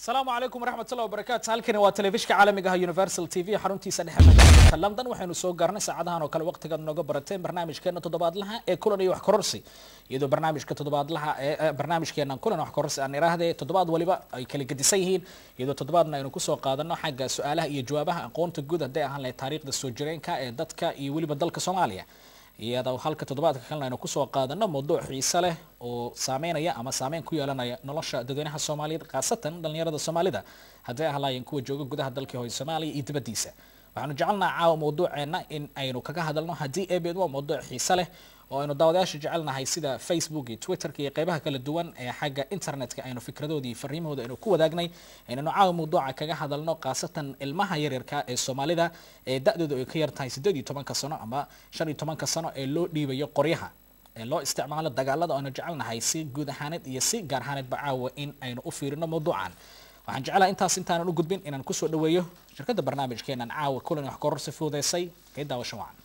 asalaamu calaykum waraxmat ullah wabarakaatu halkani waa telefishka caalamiga ah universal t v xaruntiisa dhexe magaalada london waxaynu soo gaarnay saacadahan oo kale waqtigaad nooga barateen barnaamijkeena toddobaadlaha ee kulan iyo wax kororsi iyadoo barnaamijka toddobaadlaha ee barnaamijkeena kulan wax kororsi aan iraahde toddobaad waliba ay kala gedisan yihiin iyadoo toddobaadna aynu kusoo qaadano xagga su-aalaha iyo jawaabaha aqoonta guud hadday ahaan lahayd taariikhda soo jireenka ee dadka iyo weliba dalka soomaaliya iyadoo halka toddobaadka kalena aynu kusoo qaadano mawduuc xiise leh oo saameynaya ama saameyn ku yeelanaya nolosha dadweynaha soomaaliyeed khaasatan dhalinyarada soomaalida hadday ahlaayeen kuwa jooga gudaha dalkii hooy soomaaliya iyo dibaddiisa waxaanu jecelnaha caawa mawduuceena in aynu kaga hadalno haddii ebeed waa mawduuc xiise leh oo aynu daawadayaasha jecelnahay sida facebook iyo twitterka iyo qeybaha kala duwan ee xagga internetka aynu fikradoodii fariimahooda aynu ku wadaagnay inaynu caawa mawduuca kaga hadalno khaasatan ilmaha yaryarka ee soomaalida ee da-dooda ay ka yar tahay siddeed iyo tobanka sano ama shan iyo tobanka sano ee loo dhiibayo qoryaha ee loo isticmaalo dagaalada aynu jecelnahay si guud ahaaneed iyo si gaar ahaaneedba caawa in aynu u fiirino mawduucan waxaan jeclaha intaas intaanan u gudbin inaan kusoo dhaweeyo shirkadda barnaamijkeenan caawa kulan wax kororsi fududeysay ee daawasho wacan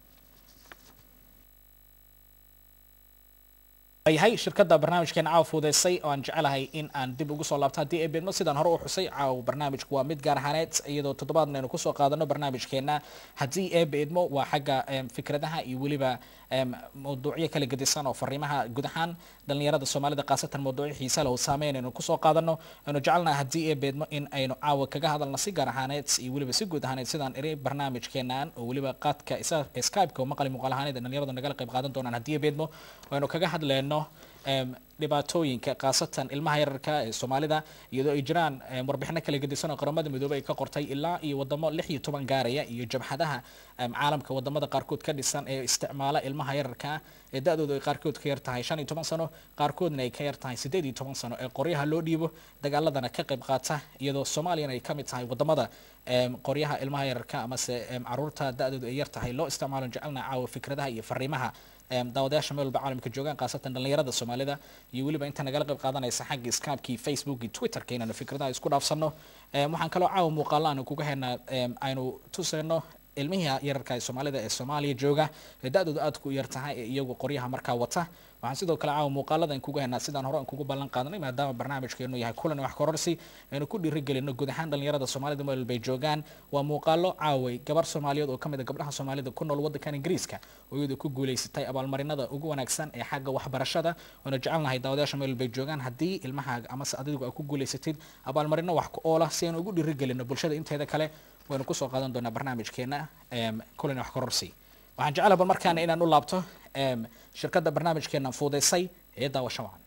yahay shirkadda barnaamijkeena caawa fuudeysay oo aan jecelahay in aan dib ugu soo laabto haddii ay beedmo sidaan hore u xusay caawa barnaamijku waa mid gaar ahaaneed iyadoo toddobaadna aynu kusoo qaadano barnaamijkeena haddii ee beedmo waa xagga fikradaha iyo weliba mawduucyo kala gedisan oo fariimaha guud ahaan dhalinyarada soomaalida khaasatan mawduucyo xiisa leh oo saameyn aynu kusoo qaadano aynu jecelnahay haddii ee beedmo in aynu caawa kaga hadalno si gaar ahaaneed iyo weliba si guud ahaaneed sidaan iri barnaamijkeenan oo weliba qaadka skype-ka oo maqali muuqaal ahaaneed ee dhalinyaradu nagala qayb qaadan doonaan haddii ee beedmo aynu kaga hadleyno dhibaatooyinka khaasatan ilmaha yararka ee soomaalida iyadoo ay jiraan warbixino kala gedisan oo qaramada midoobey ay ka qortay ilaa iyo wadamo lix iyo toban gaaraya iyo jabhadaha caalamka wadamada qaarkood ka dhisan ee isticmaala ilmaha yararka ee da-doodu ay qaarkood ka yar tahay shan iyo toban sano qaarkoodna ay ka yar tahay siddeed iyo toban sano ee qoryaha loo dhiibo dagaaladana ka qayb qaata iyadoo soomaaliyana ay ka mid tahay wadamada qoryaha ilmaha yararka amase caruurta da-doodu ay yar tahay loo isticmaalo jecelna caawa fikradaha iyo fariimaha daawadayaasha meel walba caalamka joogaan khaasatan dhalinyarada soomaalida iyo weliba inta nagala qayb qaadanaysa xagga skypekii facebook iyo twitterka inaanu fikradaha isku dhaafsano waxaan kaloo caawa muuqaalo aanu kuga haynaa aynu tusayno ilmihii yararka ee soomaalida ee soomaaliya jooga ee da-doodu aadku u yar tahay ee iyagu qoryaha markaa wata waxaan sidoo kale caawa muuqaalada aan kuga haynaa sidaan hore aan kugu ballan qaadanay maadaama barnaamijkeenu yahay kulan wax kororsi aynu ku dhiirigelino guud ahaan dhalinyarada soomaalida meel walbay joogaan waa muuqaalo caaway gabar soomaaliyeed oo ka mid a gabdhaha soomaalida ku nool waddankan ingiriiska oo iyadu ku guulaysatay abaalmarinada ugu wanaagsan ee xagga waxbarashada oona jecelnahay daawadayaasha meel walbay joogaan haddii ilmahaaga amase adigu aad ku guulaysatid abaalmarino wax ku oola si aynu ugu dhiirigelino bulshada inteeda kale waynu kusoo qaadan doonaa barnaamijkeena kulan wax kororsi waxaan jecelaha bal markaana inaan u laabto shirkadda barnaamijkeena fuudeysay ee daawasho wacan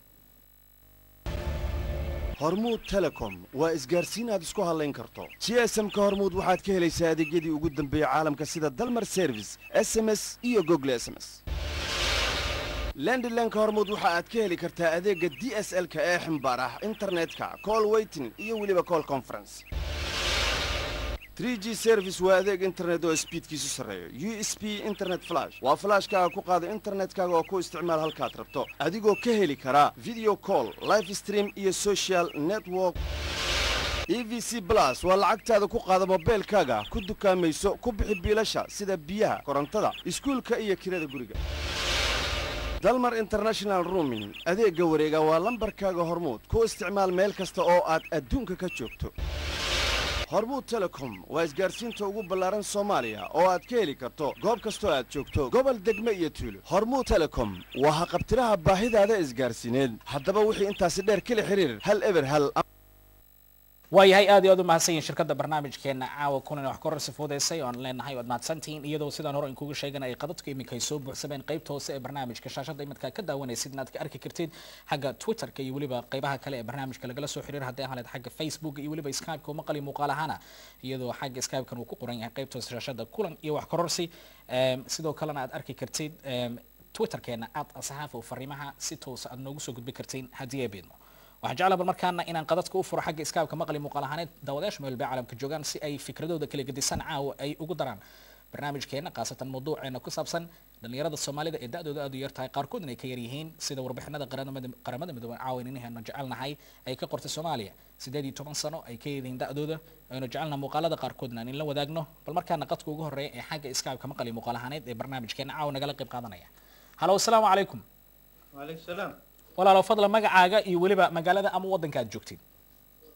hormuud telecom waa isgaarsiin aad isku hadlayn karto g s m ka hormuud waxaad ka helaysaa adeegyadii ugu dambeeyey caalamka sida dalmar service s m s iyo gogle s m s lendilenka hormuud waxa aad ka heli kartaa adeegga d s l-ka ee ximbaar ah internetka call weyting iyo weliba call conference 3g service waa adeeg internet oo sbiidkiisu sarreeyo u s b internet flash waa flashkaaga ku qaada internetkaaga oo ku isticmaal halkaad rabto adigoo ka heli karaa video call life stream iyo social network e v c plus waa lacagtaada ku qaada mobeylkaaga ku dukaamayso ku bixi biilasha sida biyaha korontada iskuulka iyo kirada guriga dalmar international rooming adeegga wareega waa lambarkaaga hormuud ku isticmaal meel kasta oo aad adduunka ka joogto hormuud telecom waa isgaarsiinta ugu ballaaran soomaaliya oo aad ka heli karto goob kastoo aad joogto gobol degme iyo tuulo hormuud telecom waa haqabtiraha baahidaada isgaarsiineed haddaba wixii intaasi dheer kala xiriir hal eber hal waayahay aad iyo aad u mahadsan yihin shirkadda barnaamijkeena caawa kulan wax kororsi fuudeysay oan leenahay waad mahadsantihiin iyadoo sidaan hore in kuga sheegan ay qadadku iminka ay soo buuxsameen qaybta hoose ee barnaamijka shaashadda imadka ka daawanaysid inaad ka arki kartid xagga twitterka iyo weliba qaybaha kale ee barnaamijka lagala soo xiriir haddii ahaleed xagga facebook iyo weliba skypeka oo maqali muuqaal ahaana iyadoo xagga skypekan uu ku qoran yahay qaybta hoose shaashadda kulan iyo wax kororsi sidoo kalena aad arki kartid twitterkeena aad saxaafa oo fariimaha si toosa aad noogu soo gudbi kartiin haddii ay beedmo waxaan jeclaa bal markaana inaan qadadka u furo xagga iskaabka maqli muuqaal ahaaneed daawadayaasha meel walba caalamka joogaan si ay fikradooda kala gedisan caawa ay ugu daraan barnaamijkeena khaasatan mawduuceena ku saabsan dhalinyarada soomaalida ee da-dooda aad u yar tahay qaarkoodna ay ka yar yihiin sida warbixinada qaramada midooban caawa ininaheenu jecelnahay ay ka qortay soomaaliya siddeed iyo toban sano ay ka yihiin da-dooda aynu jecelnaha muuqaalada qaarkoodna aan in la wadaagno bal markaana qadka ugu horreeya ee xagga iskaabka maqli muuqaal ahaaneed ee barnaamijkeena caawa nagala qayb qaadanaya halo asalaamu calaykum waaleykum salaam walaalo fadla magacaaga iyo weliba magaalada ama waddanka aad joogtid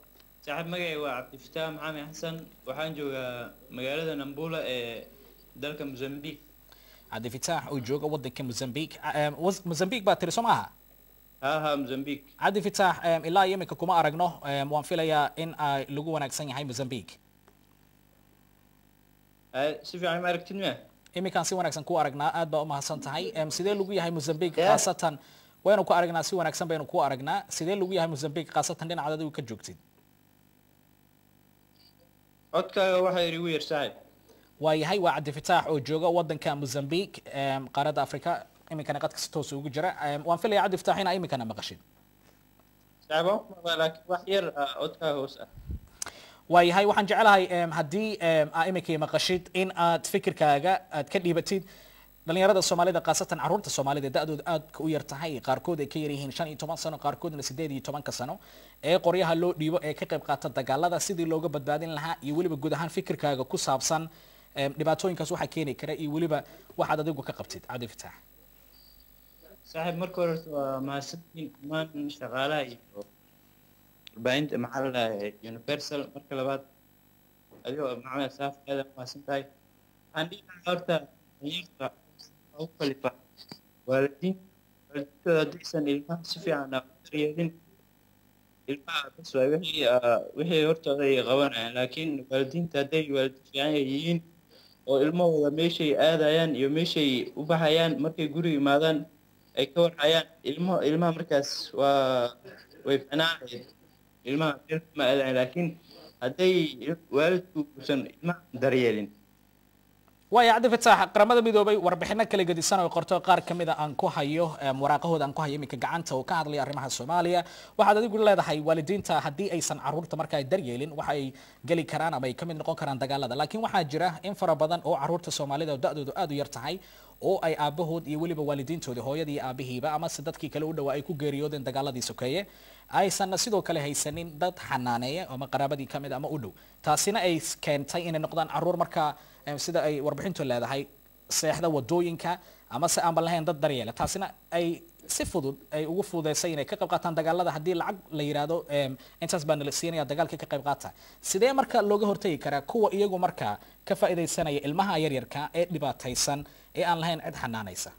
saaxiib magacay waa cabdifataax maxamed xasan waxaan joogaa magaalada nambula ee dalka mozambique cabdi fitaax oo jooga wadanka mozambique Em, was- mozambique baa tiri soo maaha haa haa mozambique cabdi fitaax em, ilaa iyo iminka kuma aragno em, waan filayaa in ay lagu wanaagsan yahay mozambique Aa, si fiican ma aragtid miya iminkaan si wanaagsan ku aragnaa aad baa umahadsan tahay Em, sidee lagu yahay mozambique Yeah. khaasatan waynu ku aragnaa si wanaagsan baynu ku aragnaa sidee lagu yahay mozambique khaasatan dhinacaad adigu ka joogtid codkaaga waxaa igu yar saaxiib waayahay waa cabdi fitaax oo jooga wadanka mozambique em, qaaradda africa iminkana qadka si toos ugu jira Em, waan filaya cabdi fitaax inaa iminkana maqashid saaxiib waan ku maqlaa laakiin wax yar ah, codkaaga hoos ah waayahay waxaan jeclahay em, haddii em, aa iminkay maqashid in aad fikirkaaga aad ka dhiibatid dhalinyarada soomaalida khaasatan caruurta soomaalida da-dooda aadka u yar tahay qaarkood ay ka yar yihiin shan iyo toban sano qaarkoodna sideed iyo tobanka sano ee qoryaha loo dhiibo ee ka qayb qaata dagaalada sidii looga badbaadin lahaa iyo weliba guud ahaan fikirkaaga ku saabsan em, dhibaatooyinkaas waxaa keeni kara iyo weliba waxaad adigu ka qabtid cabdi fitaax saaxiib marka hore horta waa mahadsantihiin dhammaan shaqaalaha iyo warbaahinta maxaa la dhahay universal marka labaad adigoo maxamed saaf aad aad mahadsan tahay waxaan dhihi lahaa horta dhalinyarta u kalifa waalidiin waalidiintooda haddaysan ilmaha si fiican ah u daryeelin ilmaha bas waay wixii ah, wixii hortooda ay qabanayaan laakiin waalidiinta hadday waalidiin fiican ay yihiin oo ilmahooda meeshay aadayaan iyo meeshay u baxayaan markay guriga imaadaan ay ka warhayaan ilmo ilmaha markaas waa way ficnaanayd ilmaha meel kuma aadayan laakiin hadday il- waalidku uusan ilmaha daryeelin waaya cabdi fitaax qaramada midoobay warbixino kala gedisan oo qorto qaar ka mid a aan ku hayo em, waraaqahooda aan ku hayo iminka gacanta oo ka hadlaya arrimaha soomaaliya waxaad adigu leedahay waalidiinta haddii aysan caruurta marka ay daryeelin waxa ay geli karaan ama ay ka mid noqon karaan dagaalada laakiin waxaa jira in fara badan oo caruurta soomaalida oo da-doodu aad u yar tahay oo ay aabahood iyo weliba waalidiintoodii hooyadii iyo aabihiiba ama se dadkii kale u dhawaa ay ku geeriyoodeen dagaaladii sokeeye aysanna sidoo kale haysanin dad xanaaneeya ama qaraabadii ka mid ama u dhow taasina ay s- keentay inay noqdaan caruur markaa em, sida ay warbixintu leedahay seexda wadooyinka ama se aanba lahayn dad daryeela taasina ay si fudud ay ugu fududeysay inay ka qayb qaataan dagaalada haddii lacag la yidhaahdo em, intaas baa nala siinaya dagaalka ka qayb qaata sidee marka looga hortagi karaa kuwa iyagu markaa ka faa'iidaysanaya ilmaha yaryarka ee dhibaataysan ee aan lahayn cid xanaanaysa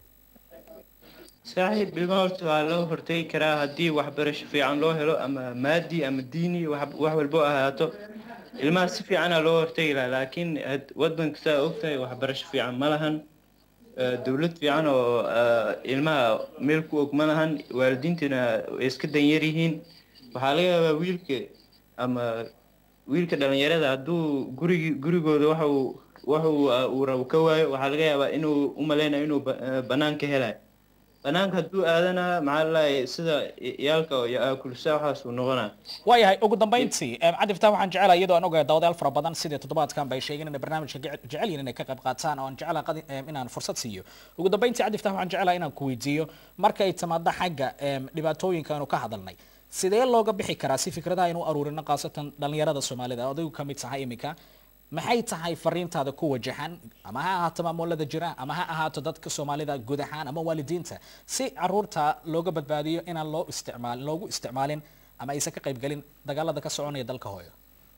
saaxiib ilmaha horta waa loo hortegi karaa haddii waxbarasho fiican loo helo ama maadi ama diini wax wax walbo ahaato ilmaha si fiicana loo hortegi lahaa laakiin had- wadanka saa ogtahay waxbarasho fiican ma lahan Eh, dowlad fiican oo eh, ilmaha meel ku og ma lahan waalidiintana way iska danyar yihiin waxaa laga yaabaa wiilka ama wiilka dhalinyarada hadduu gurigi gurigooda waxa uu waxa uu ah, uu rabo ka waayo waxaa laga yaabaa inuu u maleynayo inuu ba- eh, banaanka helayo banaanka hadduu aadana maxaa la dhahay sida iyaalka iyo aakulsa waxaas uu noqonaa waayahay ugu dambeyntii em, cabdi fitaax waxaan jecelahay iyadoo aan ogahay daawadayaal fara badan sidii toddobaadkan bay sheegeen inay barnaamijka jece- jecel yihiin inay ka qayb qaataan oo aan jecelahay qadi- em, inaan fursad siiyo ugu dambeyntii cabdi fitaax waxaan jecelahay inaan ku weydiiyo markay timaado xagga em, dhibaatooyinka aanu ka hadalnay sidee looga bixi karaa si fikradaha aynu u aruurino khaasatan dhalinyarada soomaalida oo adigu ka mid tahay iminka maxay tahay fariintaada ku wajahan ama ha ahaato maamulada jira ama ha ahaato dadka soomaalida guud ahaan ama waalidiinta si caruurta looga badbaadiyo inaan loo isticmaal loogu isticmaalin ama aysan ka qaybgelin dagaalada ka soconaya dalka hooyo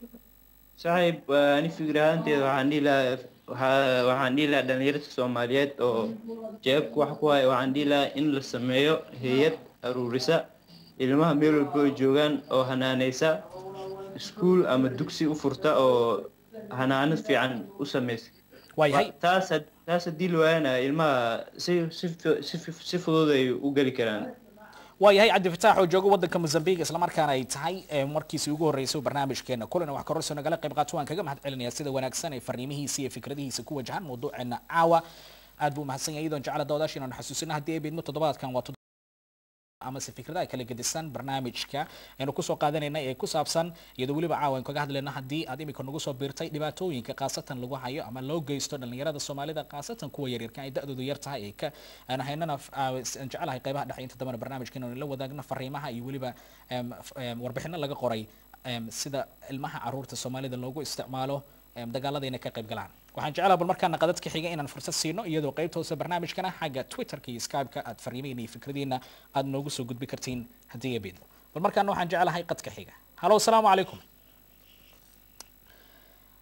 saaxiib waa ani fikir ahaanteeda waxaan dhihi lahaa waxaa- waxaan dhihi lahaa dhalinyarada soomaaliyeed oo jeebka wax ku haya waxaan dhihi lahaa in la sameeyo hay-ad aruurisa ilmaha meel walba ay joogaan oo hanaaneysa iskuul ama dugsi u furta oo hanaanad fiican u sameysa waayahay Wa- taas had- taas haddii la waayana ilmaha si si fu- si fu- si fudud ay u geli karaan waayahay cabdi fataax oo jooga wadanka mozambique islamarkaana ay tahay eh, markiisii ugu horreysay oo barnaamijkeena kulana wax kororso nagala qayb qaato waan kaga mahad celinayaa sida wanaagsan ee fariimihiisa iyo fikradihiisa ku wajahan mawduuceena caawa aad buu mahadsan yahay iyadoon jecla dawadaasha inaanu xasuusina haddii ay beedmo toddobaadkan waa amase fikradaha kala gedisan barnaamijka aynu kusoo qaadanayna ee ku saabsan iyadoo weliba caawa aynu kaga hadlayno haddii aad imika nagu soo biirtay dhibaatooyinka khaasatan lagu hayo ama loo geysto dhalinyarada soomaalida khaasatan kuwa yaryarka ay da-doodu yar tahay ee ka aan haynana f- aa- is- aan jecelahay qaybaha dhexe inta dambana barnaamijka inaynu la wadaagno fariimaha iyo weliba em, f- em, warbixino laga qoray em, sida ilmaha caruurta soomaalida loogu isticmaalo em, dagaalada inay ka qayb galaan waxaan jeclaha bal markaana qadadka xiga inaan fursad siino iyadoo qaybta hoose barnaamijkana xagga twitterka iyo skype-ka aad fariimihiina iyo fikradiina aad noogu soo gudbi kartiin haddii ay beedmo bal markaana waxaan jeclahay qadka xiga halo asalaamu calaykum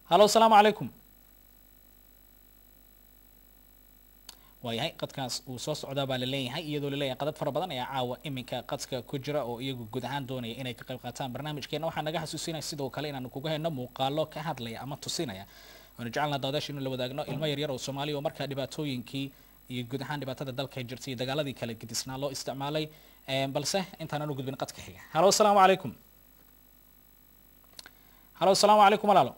halo asalaamu calaykum waayahay qadkaas uu soo socdaa baa laleeyahay iyadoo laleeyahay qadad fara badan ayaa caawa iminka qadka ku jira oo iyagu guud ahaan doonaya inay ka qayb qaataan barnaamijkeena waxaa naga xasuusinaya sidoo kale inaanu kuga hayno muuqaalo ka hadlaya ama tusinaya waanu jecelnaa daawadaasha inu la wadaagno ilmo yaryar oo soomaaliya oo markaa dhibaatooyinkii iyo guud ahaan dhibaatada dalka jirtay iyo dagaaladii kala gedisnaa loo isticmaalay balse intaanan u gudbin qadka xiga halo asalaamu calaykum halo asalaamu calaykum walaalo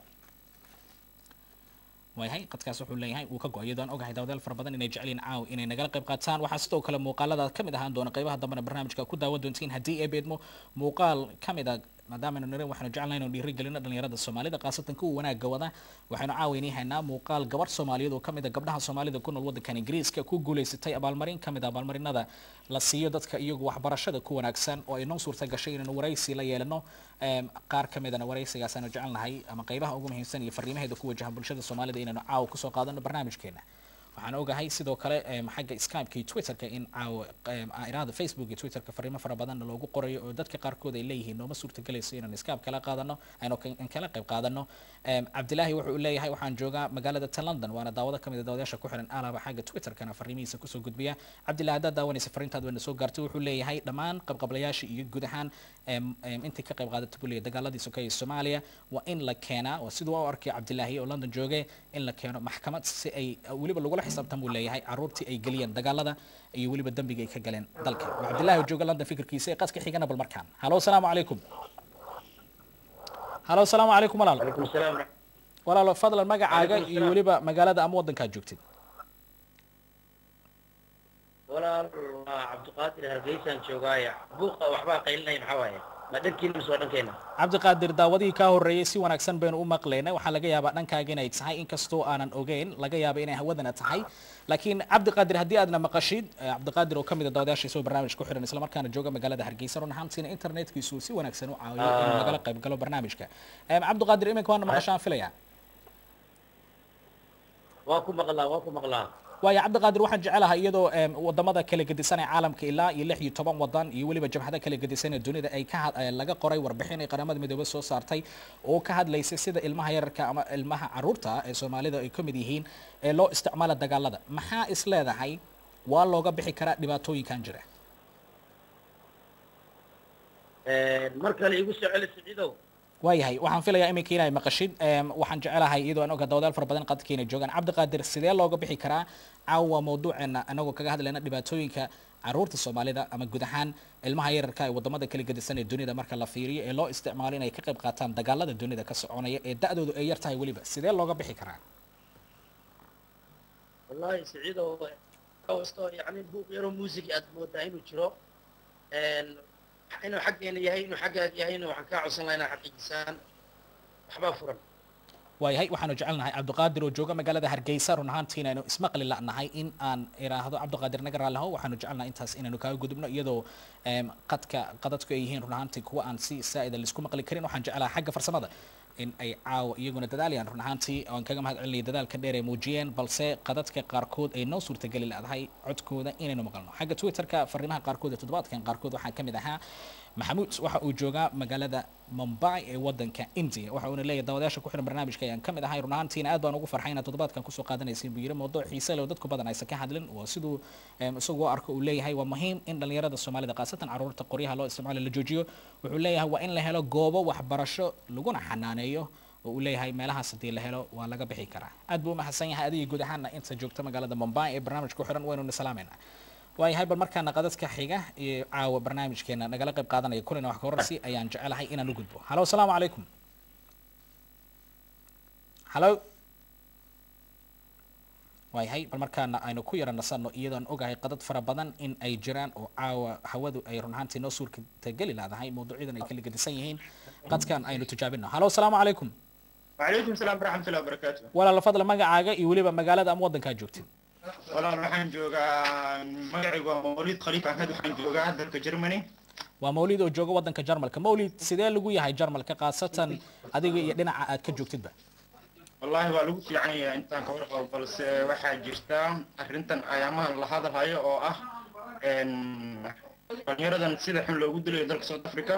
waayahay qadkaas wuxuu leeyahay uu ka go-ay iyadoo aan ogahay daawadayaal fara badan inay jeceliin caaw inay nagala qayb qaataan waxaa sidoo kale muuqaalada ka mid ahaan doona qaybaha dambena barnaamijka ku daawan doontiin haddii ay beedmo muuqaal ka mid a maadaama aynu nirin waxaanu jecelnahay inuu dhiirigelino dhalinyarada soomaalida khaasatan kuwa wanaagga wada waxaynu caawaynii haynaa muuqaal gabar soomaaliyeed oo ka mid a gabdhaha soomaalida ku nool waddankan ingiriiska ku guulaysatay abaalmarin ka mid a abaalmarinada la siiyo dadka iyagu waxbarashada ku wanaagsan oo ay noo suurta gashay inaynu waraysi la yeelano qaar ka midana waraysigaas aanu jecelnahay ama qaybaha ugu muhiimsan iyo fariimaheeda ku wajahan bulshada soomaalida inaynu caawa kusoo qaadano barnaamijkeena waxaan ogahay sidoo kale xagga skypeka iyo twitterka in caawa iraada facebook iyo twitterka fariimo fara badanna loogu qorayo oo dadka qaarkood ay leeyihiin nooma suurtagelayso inaan skype kala qaadano aynu kala qayb qaadano cabdilaahi wuxuu leeyahay waxaan joogaa magaalada ta london waana daawado kamid a daawadayaasha ku xiran alaba xagga twitterkana fariimihiisa kusoo gudbiya cabdillahi haddaad daawanaysa fariintaad wayna soo gaartay wuxuu leeyahay dhammaan qabqablayaasha iyo guud ahaan intii ka qayb qaadata buu leeyahay dagaaladii sokeeye soomaaliya waa in la keenaa waa siduu u arkay cabdilaahi oo london jooge in la keeno maxkamad si ay weliba lagula xisaabtan buu leeyahay caruurtii ay geliyeen dagaalada iyo weliba dembiga ay ka galeen dalka waa cabdillahi oo jooga london fikirkiisa ee qaska xigana bal markaan halo asalaamu calaykum halo asalaamu calaykum walaalo عليكم السلام walaalo fadlan magacaaga Calaykum iyo salaam. weliba magaalada ama waddankaad joogtid walaal waa cabdiqaadir hargeysaan joogaaye buuqa waxbaa qaylinaya maxaa waaye ma dhankiina mise waa dhankeena cabdiqaadir daawadihii kaa horreeyey si wanaagsan baynu u maqlaynay waxaa laga yaabaa dhankaaga inay tahay inkastoo aanan ogeyn laga yaaba inay hawadana tahay laakiin cabdiqaadir haddii aadna maqashid eh, cabdiqaadir oo kamid a daawadayaasha isagoo barnaamij ku xiran islamarkaana jooga magaalada hargeysa run ahaantiina internetkiisu uu si wanaagsan u caawiyo inuu nagala qayb galo barnaamijka Em, cabdiqaadir iminka waana maqashaan filaya waa ku maqlaa waa ku maqlaa waayo cabdiqaadir waxaan jecelahay iyadoo em, wadamada kala gedisan ee caalamka ilaa iyo lix iyo toban wadan iyo weliba jabhada kala gedisan ee dunida ay ka had- eh, laga qoray warbixin ay qaramada midoobay soo saartay oo ka hadlaysay sida ilmaha yararka ama ilmaha caruurta ee soomaalida ay ka mid yihiin ee loo isticmaala dagaalada maxaa is leedahay waa looga bixi karaa dhibaatooyinkan jira mar kale igu soo celi siciidow waayahay waxaan filayaa iminka inay maqashid em, waxaan jecelahay iyadoo aan oga dawadaal fara badan qadkeena joogaan cabdiqaadir sidee looga bixi karaa caawa mawduuceena anagoo kaga hadlayna dhibaatooyinka caruurta soomaalida ama guud ahaan ilmaha yararka ee wadamada kala gedisan ee dunida marka la fiiriyo ee loo isticmaalo inay ka qayb qaataan dagaalada dunida ka soconaya ee da-doodu ay yar tahay weliba sidee looga bixi karaa wallaahi siciidow kastoo yacni buuq yaroo muusig aad moodaa inuu jiro inuu xaggeena yahay inuu xaggaaga yahay inuu waxaan kaa codsan lahaa inaad xaqiijisaan waxbaa furan waayahay waxaanu jecelnahay cabdiqaadir oo jooga magaalada hargeysa run ahaantiina aynu ismaqli la'nahay in aan iraahdo cabdiqaadir naga raalliho waxaanu jecelnahay intaas inaynu kaaga gudubno iyadoo em, qadka qadadku ay yihiin run ahaantii kuwa aan si saa'ida laisku maqli karin waxaan jecelahay xagga farsamada in ay caawa iyaguna dadaalayaan run ahaantii aan kaga mahad celinaya dadaalka dheer ay muujiyeen balse qadadka qaarkood ay noo suurtageli ladahay codkooda inaynu maqalno xagga twitterka fariimaha qaarkood ee toddobaadkan qaarkood waxaa ka mid ahaa maxamuud waxa uu joogaa magaalada mumbai ee wadanka india waxa uuna leeyahay daawadayaasha ku xiran barnaamijka ayaan ka mid ahay run ahaantiina aad baan ugu farxay inaad toddobaadkan kusoo qaadanaysiin buu yiri mawduuc xiise leh oo dadku badan aysan ka hadlin waa siduu em, isagu u arko uu leeyahay waa muhiim in dhalinyarada soomaalida khaasatan caruurta qoryaha loo isticmaalo la joojiyo wuxuu leeyahay waa in la helo goobo waxbarasho laguna xanaaneeyo oo uu leeyahay meelahaas haddii la helo waa laga bixi karaa aad buu u mahadsan yahay adiga guud ahaana inta joogta magaalada mumbai ee barnaamijka ku xiran waynu salaamayna waayahay bal markaana qadadka xiga iyo caawa barnaamijkeena nagala qayb qaadanaya kulina wax ka horarsi ayaan jecelahay inaan u gudbo halo asalaamu calaykum halo waayahay bal markaana aynu ku yara nasanno iyadoon ogahay qadad fara badan in ay jiraan oo caawa hawadu ay run ahaantii noo suurtageli laadahay mawduucyadan ay kala gedisan yihiin qadkan aynu tijaabino halo asalaamu calaykum وعليكم السلام ورحمة الله وبركاته walaala fadla magacaaga iyo weliba magaalada ama waddankaa joogtid والله waxaan joogaa magacaygu waa mawlid khaliif axmed waxaan joogaa dalka germany waa mawlid oo jooga waddanka jarmalka mawlid sidee lagu yahay jarmalka khaasatan adiga iyo dhinaca aad ka joogtidba wallahi waa lagu fiican yahay intaan ka warqabo balse waxaa jirta arrintan ayaamahan la hadalhayo oo ah een, dhalinyaradan sida xun loogu dilayo dalka south africa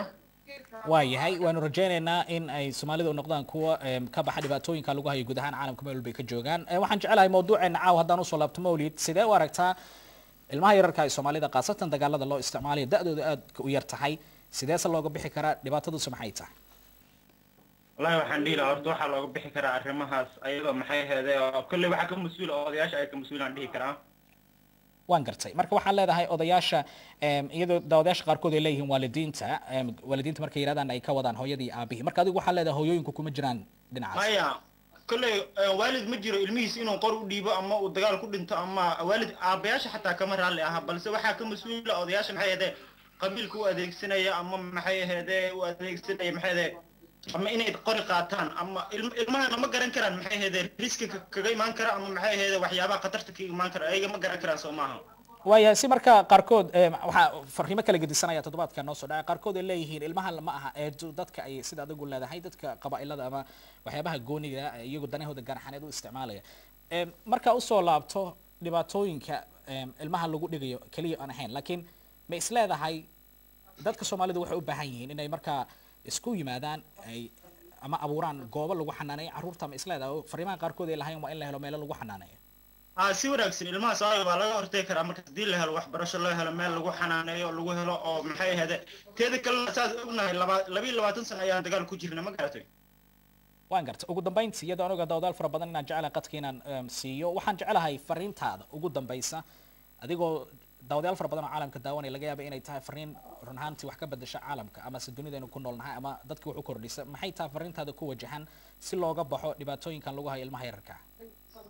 waayahay waanu rajaynaynaa in ay soomaalida u noqdaan kuwa em, ka baxa dhibaatooyinka lagu hayo guud ahaan caalamka meel walba ay ka joogaan Eh, waxaan jecelahay mawduuceena caaw haddaan usoo laabto mawlid sidee u aragtaa ilmaha yararka ee soomaalida khaasatan dagaalada loo isticmaalayo da-dooda aadka u yar tahay sideese looga bixi karaa dhibaatadusu maxay tahay wallahi waxaan dhihi lahaa horta waxaa looga bixi karaa arrimahaas ayadoo maxay aheedee oo kolley waxaa ka mas-uula oo odayaasha ay ka mas-uulaan dhihi karaa waan gartay marka waxaan leedahay odayaasha em, iyadoo daawadayaasha qaarkood ay leeyihiin waalidiinta em, waalidiinta markay yidhahdaan ay ka wadaan hooyadii iyo aabihii marka adigu waxaa leedahay hooyooyinku kuma jiraan dhinacaas maya kolley eh, waalid ma jiro ilmihiis inuu qor u dhiibo ama uu dagaal ku dhinto ama waalid aabayaasha xataa kama raalli aha balse waxaa ka mas-uula odayaasha maxay aheedee qabiilka u adeegsanaya ama maxay aheedee u adeegsanaya maxay aheedee ama inay qori qaataan ama ilm- ilmahana ma garan karaan maxay aheedee riski ka- kaga imaan kara ama maxay aheedee waxyaabaha khatarta kaga imaan kara ayaga ma garan karaan soo maaha waayahay si marka qaarkood em, waxaa fariimo kala gedisanaya toddobaadka noo soo dhacay qaarkood ay leeyihiin ilmaha ma aha ee du- dadka ay sida adigu leedahay dadka qabaa'ilada ama waxyaabaha gooniga ah, iyagu danahooda gaarxaneed u isticmaalaya Em, marka usoo laabto dhibaatooyinka em, ilmaha lagu dhigayo keliya aan ahayn laakiin ma is leedahay dadka soomaalidu waxay u baahan yihiin inay markaa isku yimaadaan ay ama abuuraan goobo lagu xanaaneeyo carruurta ma is leedahay oo fariimaha qaarkood ay lahayn waa in la helo meelo lagu xanaaneeyo aa si wanaagsan ilmaha soomaaliya waa laga hortegi karaa marka haddii la helo waxbarasho loo helo meel lagu xanaaneeyo lagu helo oo maxay aheede teeda kalena saas ognahay laba labiyo labaatan sano ayaan dagaal ku jirna ma garatay waan gartay ugu dambayntii iyadoo aniga dawdaal fara badan inaan jecelahay qadka inaan em, siiyo waxaan jecelahay fariintaada ugu dambaysa adigoo daawadayaal fara badan oo caalamka daawanaya laga yaaba inay tahay fariin run ahaantii wax ka bedesha caalamka ama se dunidaynu ku noolnahay ama dadki wax u kordhisa maxay tahay fariintaada ku wajahan si looga baxo dhibaatooyinkan lagu hayo ilmaha yararka ah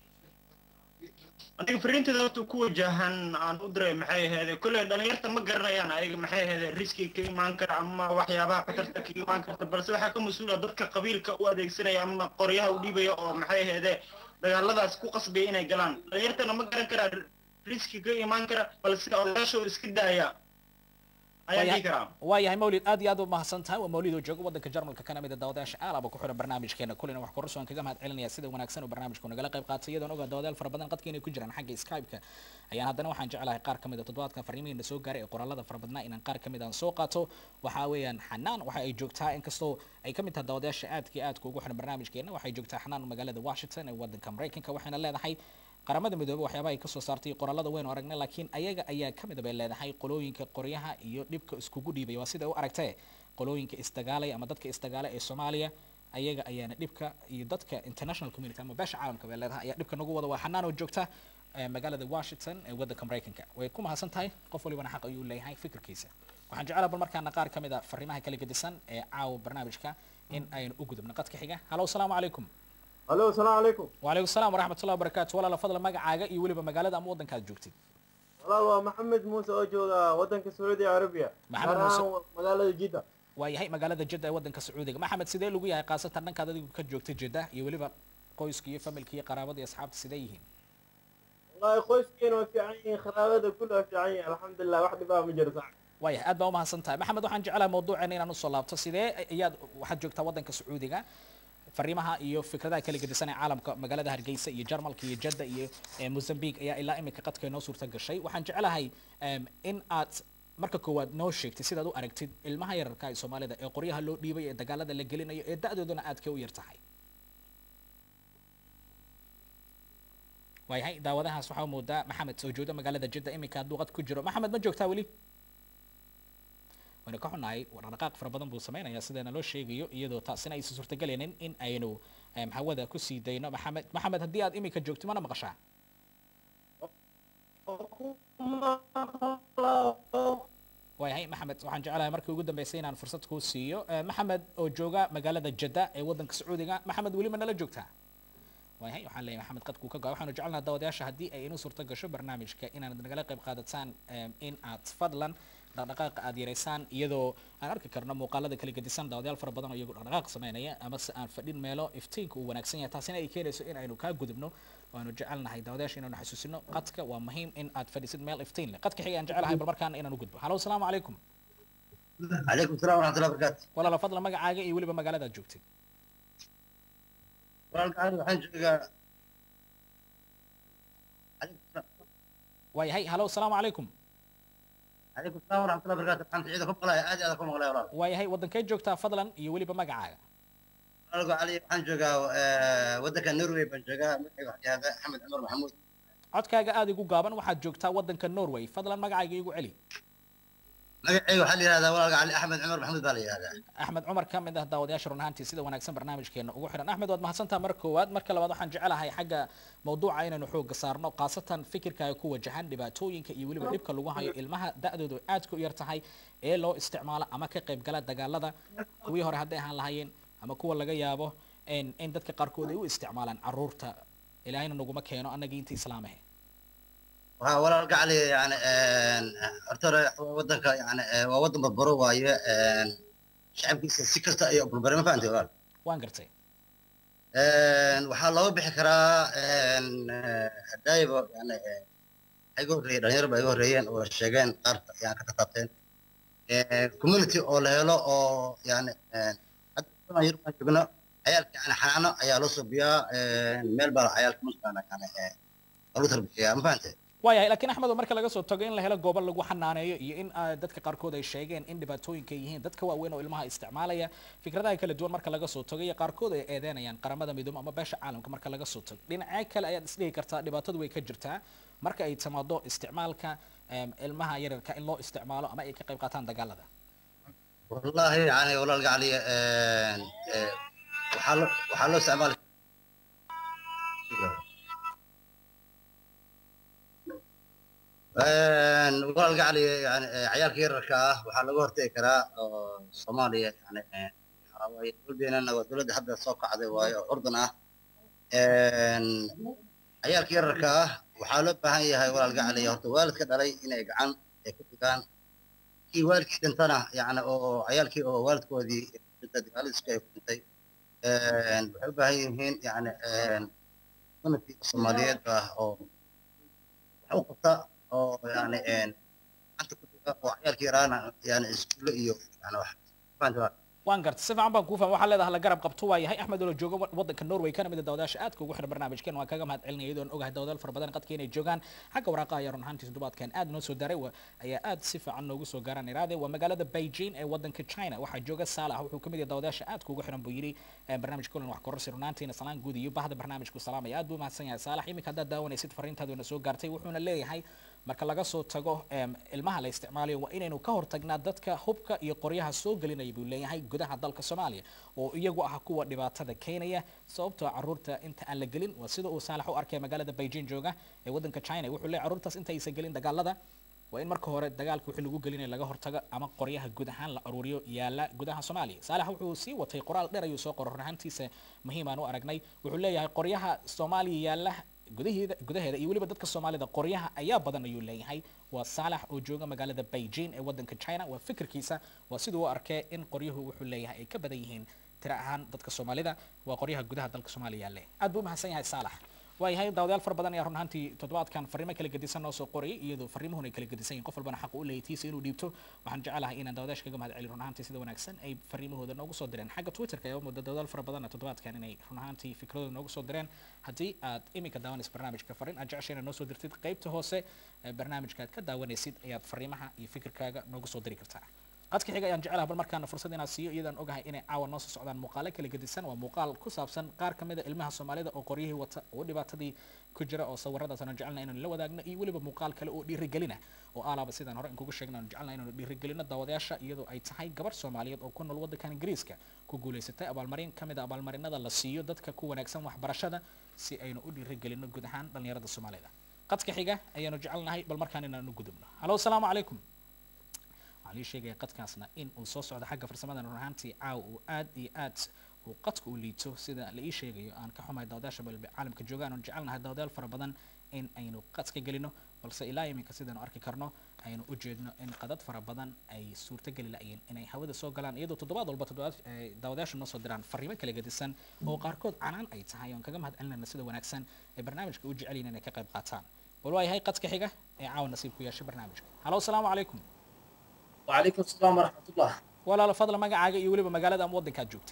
aniga fariinteeda horta ku wajahan aan u diray maxay aheede kolley dhalinyarta ma garanayaan ayaga maxay aheede riski ka imaan kara ama waxyaabaha khatarta ka imaan karta balse waxaa ka mas-uula dadka qabiilka u adeegsanaya ama qoryaha u dhiibaya oo maxay aheede dagaaladaas ku qasbaya inay galaan dhalinyartana ma garan karaa riski ka imaan kara balse odayaashoo iska daaya ayaan dhihi karaa waayahay mawlid aad iyo aad u mahadsan tahay waa mawlid oo jooga wadanka jarmalka kana mid a daawadayaasha aalaba ku xiran barnaamijkeena kulina wax kororsoon kaga mahad celinaya sida wanaagsan uu barnaamijku nagala qayb qaatay iyadoon ogaa daawadayaal fara badan qadka inay ku jiraan xagga skype-ka ayaan haddana waxaan jeclahay qaar kamid a toddobaadkan fariimihiina soo gaaray ee qoraalada fara badnaa inaan qaar kamid aan soo qaato waxaa weeyaan xanaan waxa ay joogtaa inkastoo ay kamid tahay daawadayaasha aadka iyo aadka ugu xiran barnaamijkeena waxay joogtaa xanaan magaalada washington ee wadanka maraykanka waxayna leedahay qaramada midoobey waxyaabaha ay kasoo saartay qoraalada waynu aragnay laakiin ayaga ayaa ka mid bay leedahay qolooyinka qoryaha iyo dhibka iskugu dhiibay waa sida u aragtee qolooyinka isdagaalaya ama dadka isdagaala ee soomaaliya ayaga ayaana dhibka iyo dadka international community ama beesha caalamka bay leedahay ayaa dhibka nagu wada waa xanaan oo joogta ee magaalada washington ee wadanka maraykanka way ku mahadsan tahay qof walibana xaq ayuu leeyahay fikirkiisa waxaan jecelaha bal markaana qaar kamid a fariimaha kala gedisan ee caawa barnaamijka in aynu u gudubno qadka xiga halo asalaamu calaykum الو السلام عليكم وعليكم السلام ورحمة الله وبركاته ولا فضل مقعاقة iyo weliba magaalada ama wadankaad joogtid والله هو محمد موسى oo jooga wadanka Saudi Arabia محمد gaar ahaan موسى. magaalada Jeddah waayahay magaalada jidda ee wadanka sacuudiga maxamed sidee lagu yahay khaasatan dhankaad adigu ka joogtay jidda iyo weliba qoyska iyo familka iyo qaraabada iyo asxaabta sidee yihiin والله qoyskeena waa fiican yihiin kharaabada kullu fiican yihiin alxamdulillah wax dhibaa ma jiro sax waayahay aad baa umahadsan tahay maxamed waxaan jeclahay mawduuceena inaan usoo laabto sidee ayaad waxaad joogtaa wadanka sacuudiga fariimaha iyo fikradaha kala gedisan ee caalamka magaalada hargeysa iyo jarmalka iyo jadda iyo eh, mozambique ayaa ilaa imika qadka inoo suurta gashay waxaan jeclahay em, in aad marka koowaad noo sheegtid sidaad u aragtid ilmaha yararka ee soomaalida ee qoryaha loo dhiibay ee dagaalada la gelinayo ee da-doodana aad ka u yar tahay waayahay daawadahaas waxaa moodaa maxamed soo jooda magaalada jidda iminka hadduu qad ku jiro maxamed ma joogtaa weli waynu ka xunnahay dhaqdhaqaaq fara badan buu sameynayaa sideena loo sheegayo iyadoo taasina aysan suurtagelaynin in aynu em, hawada kusii dayno maxamed maxamed haddii aad iminka joogto mana maqashaa waayahay maxamed waxaan jeclahay markii ugu dambeysay inaan fursad kuu siiyo Eh, maxamed oo jooga magaalada jadda ee wadanka sacuudiga maxamed weli ma nala joogtaa waayahay waxaan leeyahay maxamed qadkuu ka gaa waxaanu jecelnaha daawadayaasha haddii ay inuu suurto gasho barnaamijka inaad nagala qayb qaadataan em, in aad fadlan dhaqdhaqaaqa aad yareysaan iyadoo aan arki karno muuqaalada kala gedisan daawadayaal fara badan oo iyagu dhaqdhaqaaq sameynaya ama se aan fadhin meelo iftiinka uu wanaagsan yahay taasina ay keenayso in aynu kaa gudubno waanu jecelnahay daawadayaasha inaanu xasuusino qadka waa muhiim in aad fadhisid meel iftiin leh qadka xiga aan jecelahay bal markaana inaan u gudbo halo asalaamu calaykum عليكم السلام ورحمة الله وبركاته. walaala fadlan magacaaga iyo weliba magaalada aad joogtid والله waxaan joogaa عليكم السلام waayahay halo asalaamu calaykum calaykum salaam waraxmatullahi wabarakaatu waxaan ciida ku maqlaya aad iyo aad ku maqlaya walaal waayahay waddankee joogtaa fadlan iyo weliba magacaaga walaalku cali waxaan joogaa eh, waddanka norway baan joogaa magacayga waxaa yahda axmed cumar maxamuud codkaaga aada igu gaaban waxaad joogtaa waddanka norway fadlan magacayga igu celi magacayga waxaa la yihahdaa walaalka cali axmed cumar maxamuud baa la yihahdaa axmed cumar ka mid ah daawadayaasha run ahaantii sida wanaagsan barnaamijkeena ugu xiran axmed waad mahadsantaha mar koowaad marka labaad waxaan jecelahay xagga mawduuca inaynu xooga saarno khaasatan fikirkaaga ku wajahan dhibaatooyinka iyo weliba dhibka lagu hayo ilmaha da-doodu aadka u yar tahay ee loo isticmaalo ama ka qayb gala dagaalada kuwii hore hadday ahaan lahaayeen ama kuwa laga yaabo in in dadka qaarkood ay u isticmaalaan caruurta ilaahayna naguma keeno annagii inta islaamahe waxaa walaalka cali yani horta hore waddanka yani eh, waa waddan barbaro waaye eh, shacabkiisa si kasta ayay burburay ma fahantay walaal waan gartay waxaa looga bixi karaa hadaayiba yani eh, waxaa iga horreeyey dhalinyaro baa iga horreeyeen oo sheegeen qaar yani ka tataabteen community oo la helo oo yani eh, hadda kulan yar baan joogno cayaalka yani xanaano ayaa loo subiyaa meel baa cayaalka mataqaana yani eh, lagu tarbiyayaa ma fahantay waayahay laakiin axmed oo marka laga soo tago in la helo goobo lagu xanaaneeyo iyo in ah, dadka qaarkood ay sheegeen in dhibaatooyinka ay yihiin dadka waaweyn oo ilmaha isticmaalaya fikradaha kala duwan marka laga soo tago iyo qaarkood ay eedeynayaan qaramada midoobe ama beesha caalamka marka laga soo tago dhinacyo kale ayaad isdhihi kartaa dhibaatadu way ka jirtaa marka ay timaado isticmaalka em, ilmaha yaryarka in loo isticmaalo ama ay ka qayb qaataan dagaalada والله يعني والله القعلي وحلو وحلو استعمال والله القعلي يعني عيال كير كاه وحلو هرتي كرا صوماليا يعني حراوي دولبينا ودولد حد سوق عدي واي اردن اه عيال كير كاه وحلو بهاي هاي والله القعلي هرتي والد كدلي إني قعن كتبان kii waalidkii dhintana yani oo cayaalkii oo waalidkoodii dhinta dagaaladiiska ay ku dhintay waxay u baahan yihiin yani sanadkii soomaaliyeed ah oo wax u qabta oo yani gacanta ku dhiga oo cayaalkii yaraana yani iskuulle iyo yani wax fahantaa waan gartay si fiican baan kuu fahmay waxaa leedahay la garab qabto waa yahay axmed oo la jooga wa- waddanka norway kana mid ah daawadayaasha aadka ugu xiran barnaamijkeen waan kaga mahad celinaya iyadoon ogahay daawadayaal fara badan qadka inay joogaan xagga waraaqa ayaa run ahaantii toddobaadkan aad noo soo daray wa- ayaa aad si fiican noogu soo gaaraan iraade waa magaalada beijing ee waddanka china waxaa jooga saalax wuxuu kamid yahay daawadayaasha aadka ugu xiran buu yidhi eh, barnaamijka kulan wax kororsi runaantiina salaan guud iyo bahda barnaamijku salaamaya aad buu mahadsan yahay saalax iminka haddaad daawanaysid fariintaadu na soo gaartay wuxuuna leeyahay marka laga soo tago em, ilmaha la isticmaalayo waa inaynu ka hortagnaa dadka hubka iyo qoryaha soo gelinaya buu leeyahay gudaha dalka soomaaliya oo iyagu ah kuwa dhibaatada keenaya sababtoo caruurta inta aan la gelin waa sida uu saalax u arkay magaalada beijing jooga ee waddanka china wuxuu leeyahay caruurtaas inta aysan gelin dagaalada waa in marka hore dagaalka wixii lagu gelinaya laga hortago ama qoryaha guud ahaan la aruuriyo yaala gudaha soomaaliya saalax wuxuu sii watay qoraal dheer ayuu soo qoray run ahaantiisa muhiim aan u aragnay wuxuu leeyahay qoryaha soomaaliya yaala gudaheeda gudaheeda iyo weliba dadka soomaalida qoryaha ayaa badan ayuu leeyahay waa saalax oo jooga magaalada beijing ee waddanka china waa fikirkiisa waa siduu u arkay in qoryuhu wuxuu leeyahay ay ka badan yihiin tira ahaan dadka soomaalida waa qoryaha gudaha dalka soomaaliya yaale aad buu umahadsan yahay saalax waayahay daawadayaal fara badan ayaa run ahaantii toddobaadkan fariimo kala gedisan noo soo qorayay iyadoo fariimuhuna ay kala gedisan yihin qof walbana xaq u leeyahay tiisa inuu dhiibto waxaan jecelahay inaan daawadayaasha kaga mahad celiyo run ahaantii sida wanaagsan ay fariimahooda noogu soo direen xagga twitterka ayaa muddo daawadayaal fara badanna toddobaadkan inay run ahaantii fikradooda noogu soo direen haddii aad iminka daawanaysa barnaamijka fariin aad jeceshay inaad noo soo dirtid qaybta hoose ee barnaamijka aad ka daawanaysid ayaad fariimaha iyo fikirkaaga noogu soo diri kartaa qadka xiga ayaan jecelahay bal markaana fursad inaan siiyo iyadaan ogahay inay caawa noo soo socdaan muuqaalo kala gedisan waa muuqaal ku saabsan qaar ka mid a ilmaha soomaalida oo qoryihii wata oo dhibaatadii ku jira oo sawiradaas aanu jecelnahay inaanu la wadaagno iyo weliba muuqaal kale oo dhiirigelina oo alaaba sidaan hore inkugu sheegna aanu jecelnahay inaanu dhiirigelino daawadayaasha iyadoo ay tahay gabar soomaaliyeed oo ku nool waddankan ingiriiska ku guulaysatay abaalmarin ka mid a abaalmarinada la siiyo dadka ku wanaagsan waxbarashada si aynu u dhiirigelino guud ahaan dhallinyarada soomaalida qadka xiga ayaanu jecelnahay bal markaan inaanu gudubno halo asalaamu calaykum waxaan ii sheegaya qadkaasna in uu soo socdo xagga farsamada run ahaantii caawa uu aad iyo aad uu qadka u liito sida la ii sheegayo aan ka xumahay daawadayaasha balbe caalamka joogaan oon jecelnahay daawadayaal fara badan in aynu qadka gelino balse ilaa iminka sidaanu arki karno aynu u jeedno in qadad fara badan ay suurtageli la'yiin inay hawada soo galaan iyadoo toddobaad walba toddobaad ay daawadayaashu noo soo diraan fariimo kala gedisan oo qaarkood canaan ay tahay oon kaga mahad celinayna sida wanaagsan ee barnaamijka u jecel yihiin inay ka qayb qaataan bal waayahay qadka xiga ee caawa nasiib ku yeeshay barnaamijka halo asalaamu calaykum وعليكم السلام ورحمة الله walaalo fadla magacaaga iyo weliba magaalada ama waddankaad joogtid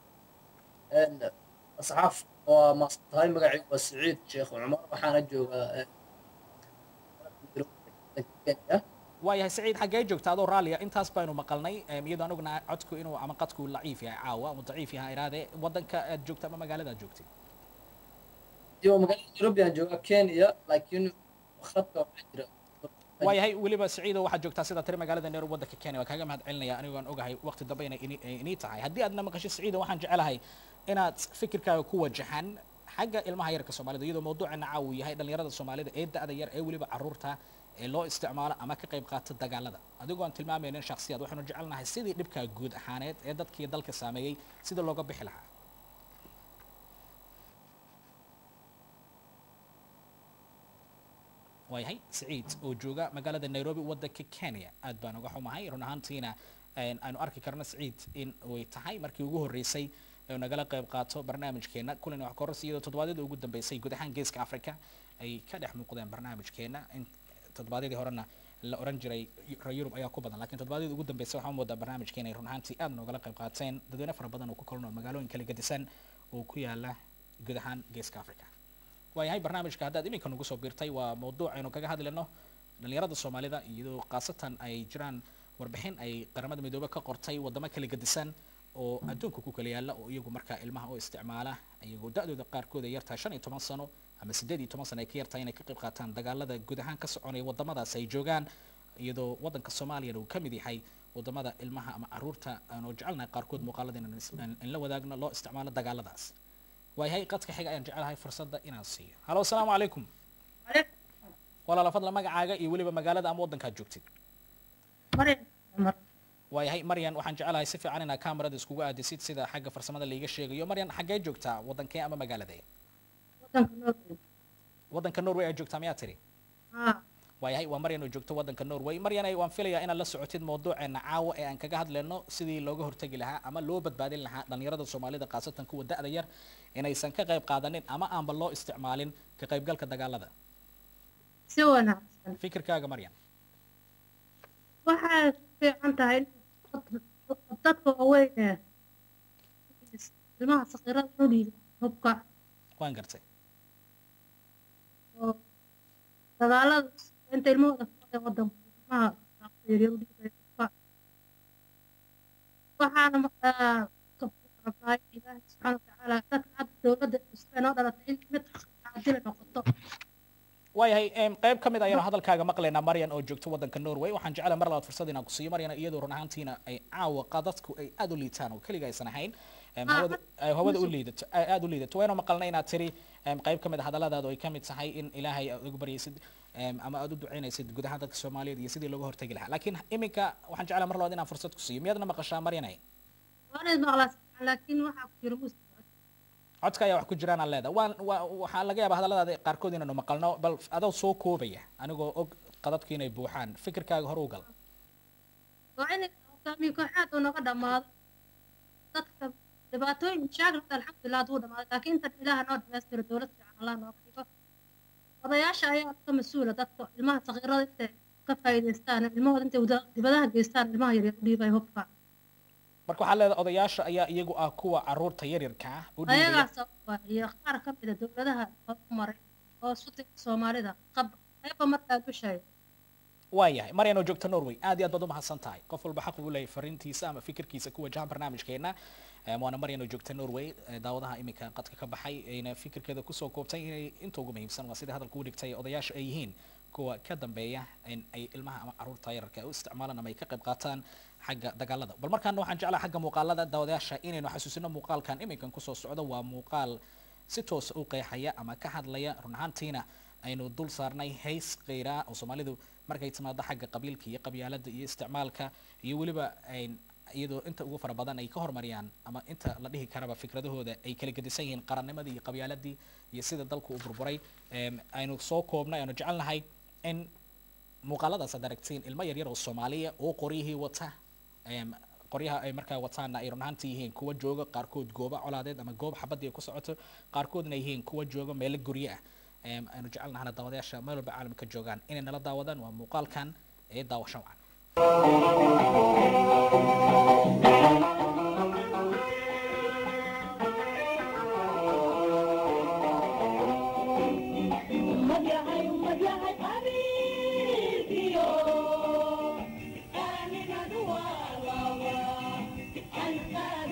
إن أصحاب ومصطفى مقعي وسعيد شيخ عمر وحنا جوغا كينيا waayahay saciid xaggee joogta adoo raalliya intaas baynu maqalnay em, iyadoo aan ognahay codku inuu ama qadku laciif yahay caawa ama daciif yahay iraade wadanka aad joogta ama magaalada aad joogtay iyo magaalada nairobi aan joogaa kenya laakiin khadka waxaa jira waayahay weliba saciido waxaad joogtaa sidaa tiri magaalada nairobi wadanka kenya waa kaaga mahad celinaya anigoo aan ogahay waqti dambe inay ini- ay inii tahay haddii aadna maqasho saciido waxaan jecelahay inaad fikirkaaga ku wajahan xagga ilmaha yarka soomaalida iyadoo mawduucana caaw uu yahay dhalinyarada soomaalida ee da-da yar ee weliba caruurta ee loo isticmaalo ama ka qayb qaata dagaalada adigoo aan tilmaamaynin shakhsiyaad waxaanu jecelnahay sidii dhibkaa guud ahaaneed ee dadkii dalka saameeyey sida looga bixi lahaa waayahay saciid oo jooga magaalada nairobi wadanka kenya aad baan uga xumahay run ahaantiina een, aynu arki karno saciid in way tahay markii ugu horreysay ee uu nagala qayb qaato barnaamijkeena kulan wax koros iyadoo toddobaadyadii ugu dambeysay guud ahaan geeska africa ay ka dhex muuqdeen barnaamijkeena in toddobaadyadii horena la oran jiray reer yurub ayaa ku badan laakiin toddobaadyadii ugu dambeysay waxaan moodaa barnaamijkeena ay run ahaantii aad noogala qayb qaateen dadweyne fara badan oo ku kulno magaalooyin kala gedisan oo ku yaala guud ahaan geeska africa waayahay barnaamijka haddaad iminka nagu soo biirtay waa mawduuc aynu kaga hadlayno dhalinyarada soomaalida iyadoo khaasatan ay jiraan warbixin ay qaramada midoobe ka qortay wadamo kala gedisan oo adduunka ku kala yaala oo iyagu markaa ilmaha u isticmaala iyagoo da-dooda qaarkood ay yartahay shan iyo toban sano ama siddeed iyo toban sano ay ka yartahay inay ka qayb qaataan dagaalada guud ahaan ka soconaya wadamadaas ay joogaan iyadoo wadanka soomaaliyana uu ka mid yahay wadamada ilmaha ama caruurta aanu jecelnahay qaarkood muuqaalada inaan is- in in la wadaagno loo isticmaalo dagaaladaas waayahay qadka xiga ayaan jecelahay fursadda inaan siiyo halo asalaamu calaykum walaala fadla magacaaga iyo weliba magaalada ama waddankaad joogtid waayahay maryan waxaan jecelahay si fiican inaa kamarada iskugu aadisid sida xagga farsamada laiga sheegayo maryan xaggee joogtaa waddankee ama magaaladee waddanka norway aad joogtaa miyaa tiri waayahay waa maryan oo joogto waddanka norway maryanay waan filayaa inaad la socotid mawduuceena caawa ee aan kaga hadlayno sidii looga hortegi lahaa ama loo badbaadin lahaa dhalinyarada soomaalida khaasatan kuwa da-da yar inaysan ka qayb qaadanin ama aanba loo isticmaalin ka qaybgalka dagaalada si wanaagsan fikirkaaga maryan waxay fiican tahay in dadka waaweyn ee ilmaha sakiirada u dhiiba hubka waan gartay oo dagaalada inta ilmahooda ka wada wadanka ilmaha yaryar u dhiibaya hubka waxaana markaa ka rabnaa in ilaahay subxaana watacaala dadka hadda dowladda cusub ee noo dhalatay in mid cadila noqoto waayahay em, qayb ka mid ayaynu hadalkaaga maqlaynaa maryan oo joogto waddanka norway waxaan jecelahay mar labaad fursad inaan ku siiyo maryan iyadoo run ahaantiina ay caawa qadadku ay aad u liitaan oo keliga aysan ahayn em, Ah, hawada ay hawada u liidato ay aad u liidato waynu maqalnay inaad tiri em, qayb ka mid a hadalladaada oo ay ka mid tahay in ilaahay aad ugu baryaysid em, ama aad u ducaynaysid guud ahaan dadka soomaaliyeed iyo sidii looga hortegi lahaa laakiin iminka waxaan jecelahay mar labaad inaan fursad ku siiyo miyaadna maqashaa maryanay waana ismaqlaa laakiin waxaa ku jira muus codka ayaa wax ku jiraan aan leedahay waan waa- waxaa laga yaabaa hadalladaada qaarkood inaynu maqalno bal adoo soo koobaya anigoo og qadadku inay buuxaan fikirkaaga hor u gal waa in hogaamiye kooxaad uu naga dhammaado dadka dhibaatooyin mashaakil hadda alxamdulilah hadduu dhamaaday laakiin intan ilaaha noo dhamaystiro dowlad fiican allah nooga dhigo odayaasha ayaa ka mas-uula dadka ilmaha sakiirada intay ka faa'iidaystaan ilmahooda intay wada- dibadaha geystaan ilmaha yaryar u dhiibaya hubka marka waxaa leedahay odayaasha ayaa iyagu ah kuwa caruurta yaryarka ah u dhiibaya ayagaas waa iyo qaar ka mida dowladaha horumaray oo suti soomaalida qab qayba markaa dushay waayahay maryan oo joogta norway aad iyo aad baad u mahadsan tahay qof walba xaq uu leeyahay fariintiisa ama fikirkiisa ku wajahan barnaamijkeena Em, waana maryan oo joogta norway eh, daawadaha iminka qadka ka baxay ayna fikirkeeda kusoo koobtay inay inta ugu muhiimsan waa sida hadalka u dhigtay odayaasha ay yihiin kuwa ka dambeeya in ay ilmaha ama caruurta yararka ay u isticmaalaan ama ay ka qayb qaataan xagga dagaalada bal markaana waxaan jeclahay xagga muuqaalada daawadayaasha inaynu xasuusino muuqaalkan iminkan kusoo socdo waa muuqaal si toosa u qeexaya ama ka hadlaya run ahaantiina aynu dul saarnay hays qeyraa oo soomaalidu markay timaado xagga qabiilka iyo qabyaalada iyo isticmaalka iyo weliba ayn- iyadoo inta ugu fara badan ay ka hormariyaan ama inta la dhihi karaba fikradahooda ay kala gedisan yihiin qarannimadii iyo qabyaaladii iyo sida dalku u burburay Em, aynu soo koobnay aynu jecelnahay in muuqaaladaas aad aragtiin ilmo yaryar oo soomaaliya oo qoryihii wata em, qoryaha ay markaa wataana ay run ahaantii yihiin kuwa jooga qaarkood goobo colaadeed ama goob xabadii ay ku socoto qaarkoodna ay yihiin kuwa jooga meelo guryo ah Em, aynu jecelnahana daawadayaasha meel walba caalamka joogaan inay nala daawadaan waa muuqaalkan ee daawasho wacan Ummad yahay, ummad yahay, qabiilkiyo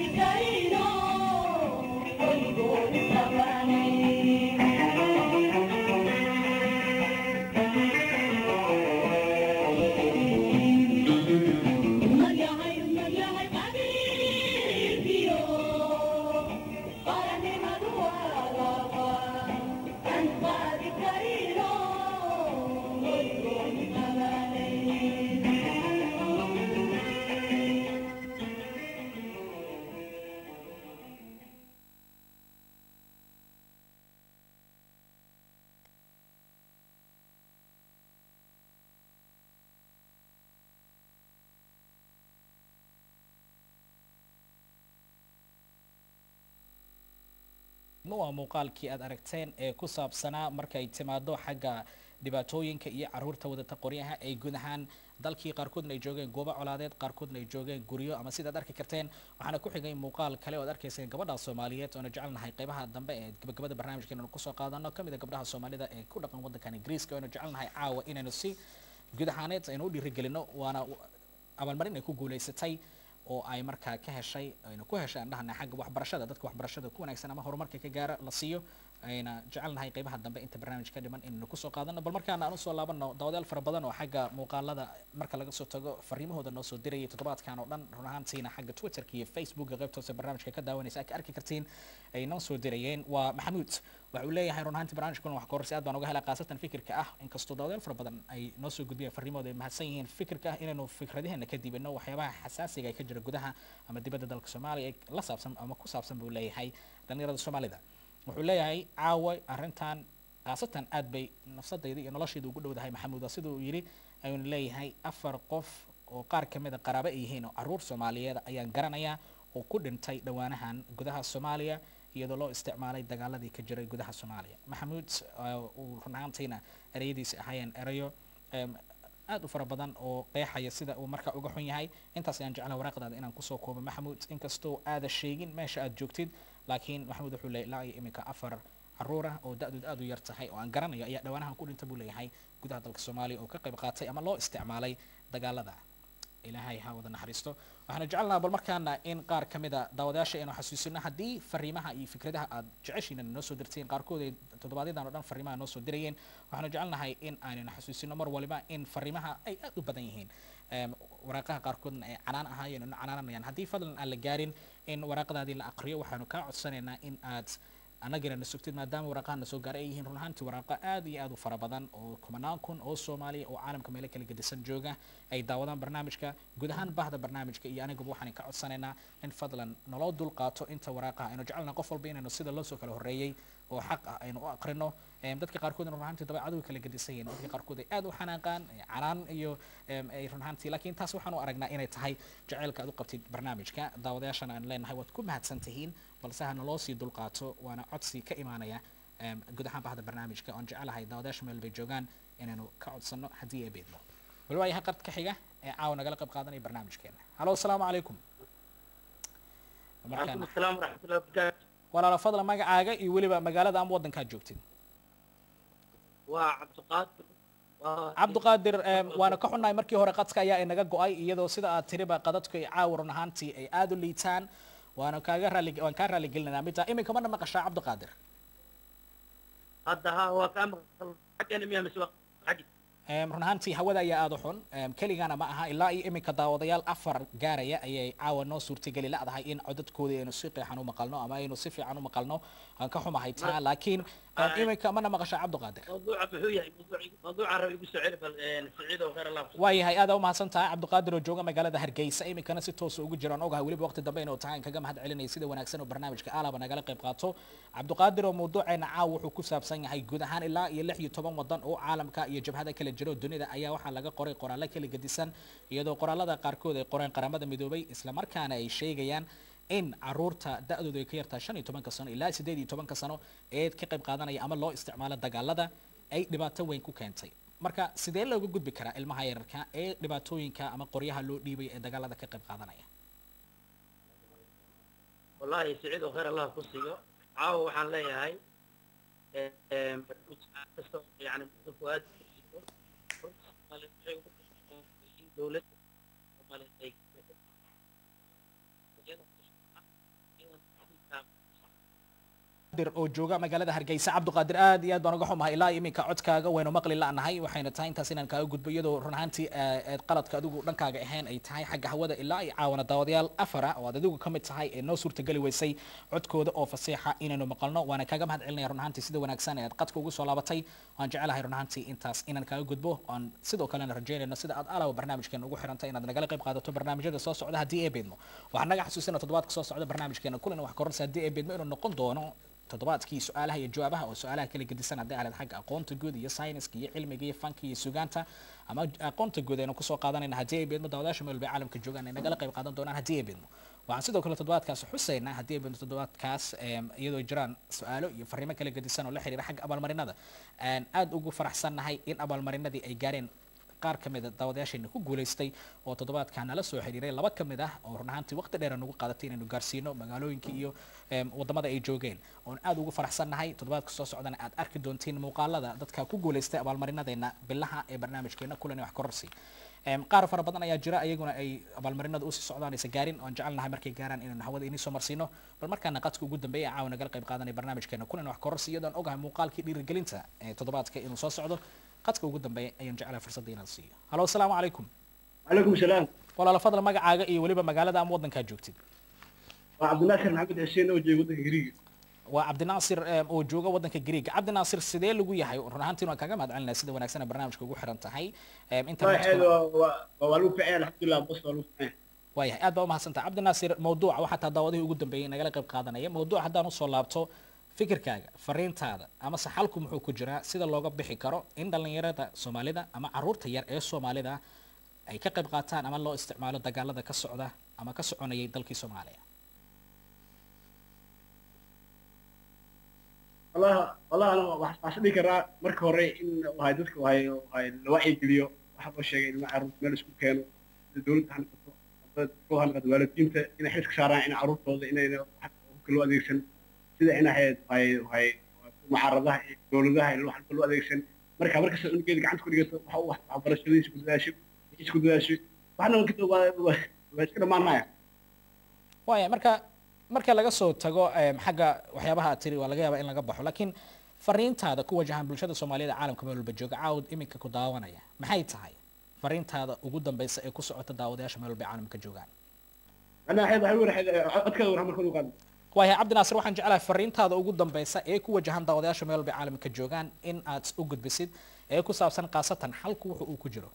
waa muuqaalkii aad aragteen ee ku saabsanaa markay timaado xagga dhibaatooyinka iyo caruurta wadata qoryaha ay guud ahaan dalkii qaarkoodna ay joogeen goobo colaadeed qaarkoodna ay joogeen guryo ama sidaad arki karteen waxaana ku xigay muuqaal kale oo ad arkayseen gabadha soomaaliyeed oona jecelnahay qaybaha dambe ee gabagabada barnaamijka inaynu kusoo qaadano kamid a gabdhaha soomaalida ee ku dhaqan waddankan ingiriiska oona jecelnahay caawa inaynu si guud ahaaneed aynu u dhiirigelino waana abaalmarin ay ku guulaysatay oo ay markaa ka heshay ayna ku heshay aan dhahana xagga waxbarashada dadka waxbarashada ku wanaagsan ama horumarka ka gaara la siiyo ayna jecelnahay qaybaha dambe inta barnaamij ka dhiman inaynu kusoo qaadano bal markaana aan usoo laabano daawadayaal fara badan oo xagga muuqaalada marka laga soo tago fariimahooda noo soo dirayay toddobaadkan oo dhan run ahaantiina xagga twitterka iyo facebooka qaybta hoose barnaamijka ka daawanaysa ka arki kartiin ay noo soo dirayeen waa maxamuud waxa uu leeyahay run ahaantii barnaamijkan wax kororsi aad baan uga helaa khaasatan fikirka ah inkastoo daawadayaal fara badan ay noo soo gudbiyeen fariimahooda ay mahadsan yihiin fikirka ah inaynu fikradaheena ka dibino waxyaabaha xasaasiga ee ka jira gudaha ama dibadda dalka soomaaliya ee la saabsan ama ku saabsan buu leeyahay dhalinyarada soomaalida wuxuu leeyahay caawa arrintan khaasatan aad bay nafsadayda iyo noloshayda ugu dhowdahay maxamuud waa sida uu yidhi ayuuna leeyahay afar qof oo qaar ka mid a qaraabo ay yihiin oo caruur soomaaliyeed ayaan garanayaa oo ku dhintay dhowaanahan gudaha soomaaliya iyadoo loo isticmaalay dagaaladii ka jiray gudaha soomaaliya maxamuud uu run ahaantiina ereyadiisi ahaayeen erayo aad u fara badan oo qeexaya sida uu markaa uga xun yahay intaas ayaan jeclaha waraaqdaada inaan kusoo koobo maxamuud inkastoo aada sheegin meesha aad joogtid laakiin maxamuud wuxuu leeyay ilaa iyo iminka afar caruur ah oo da-dood aad u yar tahay oo aan garanayo ayaa dhowaanahan ku dhinta buu leeyahay gudaha dalka soomaaliya oo ka qayb qaatay ama loo isticmaalay dagaalada ilaahay ha wada naxariisto waxaana jecelnaha bal markaana in qaar ka mid a daawadayaasha aynu xasuusino haddii fariimaha iyo fikradaha aad jeceshiina noo soo dirteen qaarkood ay toddobaadyadaan o dhan fariimaha noo soo dirayeen waxaanu jecelnahay in aynanu xasuusino mar waliba in fariimaha ay aad u badan yihiin waraaqaha qaarkoodna ay canaan ahaayeen inu canaananayaan haddii fadlan aan la gaarin in waraaqadaadii la aqriyo waxaanu kaa codsanaynaa in aad annagina na sugtid maadaama waraaqaha na soo gaaray ay yihiin run ahaantii waraaqo aad iyo aad u fara badan oo kumanaan kun oo soomaaliya oo caalamka meelo kala gedisan jooga ay daawadaan barnaamijka guud ahaan bahda barnaamijka iyo aniguba waxaan ka codsanaynaa in fadlan naloo dul qaato inta waraaqaha aynu jecelna qof walba inaynu sida loo soo kala horreeyey oo xaq ah aynu u aqrino dadka qaarkoodna run ahaantii dabeecadu kala gedisan yihiin dadka qaarkood ay aad u xanaaqaan canaan iyo ay run ahaantii laakiin taas waxaan u aragnaa inay tahay jaceylka aad u qabtid barnaamijka daawadayaashana aan leenahay waad ku mahadsan tihiin balse ha naloo sii dulqaato waana codsi ka imaanaya guud ahaan bahda barnaamijka oon jecelahay daawadayaasha meel bay joogaan inaynu ka codsano haddii ay beedmo wali waayahay qard ka xiga ee caawa nagala qayb qaadanaya barnaamijkeena halo asalaamu calaykum وعليكم السلام ورحمة الله وبركاته walaalo fadla magacaaga iyo weliba magaalada ama waddankaad joogtid وعبد القادر cabdiqaadir waana ka xunnahay markii hore qadka ayaa inaga go-ay iyadoo sida aad tiriba qadadku ay caawa run ahaantii ay aada u liitaan waana kaaga raali waan kaa raali gelinaynaa midtaa iminka mana maqashaa cabdiqaadir هذا ها هو كان حقنا مياه مسواق حقي run ahaantii hawada ayaa aada u xun keligana ma aha ilaa iyo iminka daawadayaal afar gaaraya ayay caawa noo suurtageli ladahay in codadkooda aynu si qeexan u maqalno ama aynu si fiican u maqalno aan ka xumahay taa laakiin iminka mana maqashaa cabdiqaadir موضوع بحوية موضوع موضوع عربي يقول سعيد سعيد وغير الله waayahay aada u mahadsan tahay cabdiqaadir oo jooga magaalada hargeysa iminkana si toosa ugu jiraan ogahay weliba waqti dambe inuu tahay kaga mahad celinaya sida wanaagsan oo barnaamijka alaba nagala qayb qaato cabdiqaadir oo mawduuceena caaw wuxuu ku saabsan yahay guud ahaan ilaa iyo lix iyo toban wadan oo caalamka iyo jabhada kala jiro dunida ayaa waxaa laga qoray qoraallo kala gedisan iyadoo qoraalada qaarkood ay qoreen qaramada midoobay islamarkaana ay sheegayaan in caruurta da-doodu ay ka yartahay shan iyo tobanka sano ilaa sideed iyo tobanka sano ee ka qayb qaadanaya ama loo isticmaalo dagaalada ay dhibaato weyn ku keentay marka sidee looga gudbi karaa ilmaha yararka ee dhibaatooyinka ama qoryaha loo dhiibay ee dagaalada ka qayb qaadanaya والله سعيد وخير الله كسيو عاو وحان ليهاي يعني فؤاد دولة cabduqaadir oo jooga magaalada hargeysa cabduqaadir aad iyo aad baan uga xumahay ilaa iminka codkaaga waynu maqli la'nahay waxayna tahay intaas inaan kaaga gudbo iyadoo run ahaantii eh, eed qaladka adigu dhankaaga ahayn ay tahay xagga hawada ilaa iyo caawana daawadayaal afara oo aad adigu ka mid tahay ee noo suurtageli weysay codkooda oo fasiixa inaynu maqalno waana kaaga mahad celinaya run ahaantii sida wanaagsan ee aad qadka ugu soo laabatay waan jecelahay run ahaantii intaas inaan kaaga gudbo aan sidoo kalena rajeynayno sida aad alawa barnaamijkeena ugu xirantay inaad nagala qayb qaadato barnaamijyada soo socda haddii ee beedmo waxaan naga xasuusina toddobaadka soo socda barnaamijkeena kulan wax kororsa haddii ee beedmo inuu noqon doono toddobaadkii su-aalaha iyo jawaabaha oo su-aalaha kala gedisan haddii aaleed xagga aqoonta guud iyo sayniska iyo cilmiga iyo fanka iyo sugaanta ama aqoonta guud aynu kusoo qaadanayna haddii ay beedmo daawadaasha meel bay caalamka joogaan ay nagala qayb qaadan doonaan haddii ay beedmo waxaan sidoo kale toddobaadkaas xusaynaa haddii ay beedmo toddobaadkaas em, iyadoo jiraan su-aalo iyo fariimo kala gedisan oo la xiriira xagga abaalmarinada aan aad ugu faraxsannahay in abaalmarinadii ay gaareen qaar ka mid a daawadayaasheena ku guulaystay oo toddobaadkan nala soo xiriiray laba ka mid ah oo run ahaantii waqti dheer nagu qaadatay inaynu gaarsiino magaalooyinka iyo em, wadamada ay joogeen oon aad ugu faraxsannahay toddobaadka soo socdana aad arki doontiin muuqaalada dadka ku guulaystay abaalmarinadeena bilaha ee barnaamijkeena kulan iyo wax kororsi Em, qaar fara badan ayaa jira ayaguna ay abaalmarinada usii socdaan aysa gaarin oon jecelnahay markay gaaraan inaynu hawada inii soo marsiino bal markaana qadka ugu dambeeya ee caawa nagala qayb qaadanaya barnaamijkeena kulan iyo wax kororsi iyadoon ogahay muuqaalkii dhiirigelinta ee toddobaadka inuu soo socdo qadka ugu dambeeya ayaan jecelahay fursadda inaan siiyo halo asalaamu calaykum وعليكم السلام walaala fadla magacaaga iyo weliba magaalada ama wadankaa joogtid وعبد الناصر محمد حسين اوجي ودن غريق waa cabdinaasir em, oo jooga wadanka greega cabdinaasir sidee lagu yahay run ahaantiin waan kaaga mahad celinaya sida wanaagsan ee barnaamijka ugu xiran tahay Em, ما internetkuna- حلو والو فعلا الحمد لله بص والو فعلا waayahay aad baa umahadsantaha cabdinaasir mawduuca waxaa taa daawadihii ugu dambeeyey nagala qayb qaadanaya mawduuc haddaan usoo laabto fikirkaaga fariintaada ama saxalku muxuu ku jiraa sida looga bixi karo in dhallinyarada soomaalida ama caruurta yar ee soomaalida ay ka qayb qaataan ama loo isticmaalo dagaalada ka socda ama ka soconayay dalkii soomaaliya والله والله انا waxaan dhihi karaa marka hore in wahay dadka wahay wahay la wacyi geliyo waxa loo sheegay in caruurta meel isku keeno sida dowladda ha noqoto dadka ha noqoto waalidiinta inay xil ka saaraan in caruurtooda inayna wax loo adeegsan sida in ahayd wahay wahay mucaaradaha iyo dowladaha in wax loo adeegsan marka markasta unugeeda gacanta ku dhigato waxa uu wax waxbarashadiisa ku dadaasho wixiisa ku dadaasho waxna waa waa waa iska dhammaanaya waaya marka marka laga soo tago em, xagga waxyaabaha aad tiri waa laga yaabaa in laga baxo laakiin fariintaada ku wajahan bulshada soomaaliyada caalamka meel walba jooga caawd iminka ku daawanaya maxay tahay fariintaada ugu dambeysa ee ku socota daawadayaasha meel walba ay caalamka joogaan ana waxay waxay waraxay codkada war marka uu qaado waayahay cabdinaasir waxaan jeclahay fariintaada ugu dambeysa ee ku wajahan daawadayaasha meel walba ay caalamka joogaan in aad u gudbisid ee ku saabsan khaasatan xalku wuxu uu ku jiro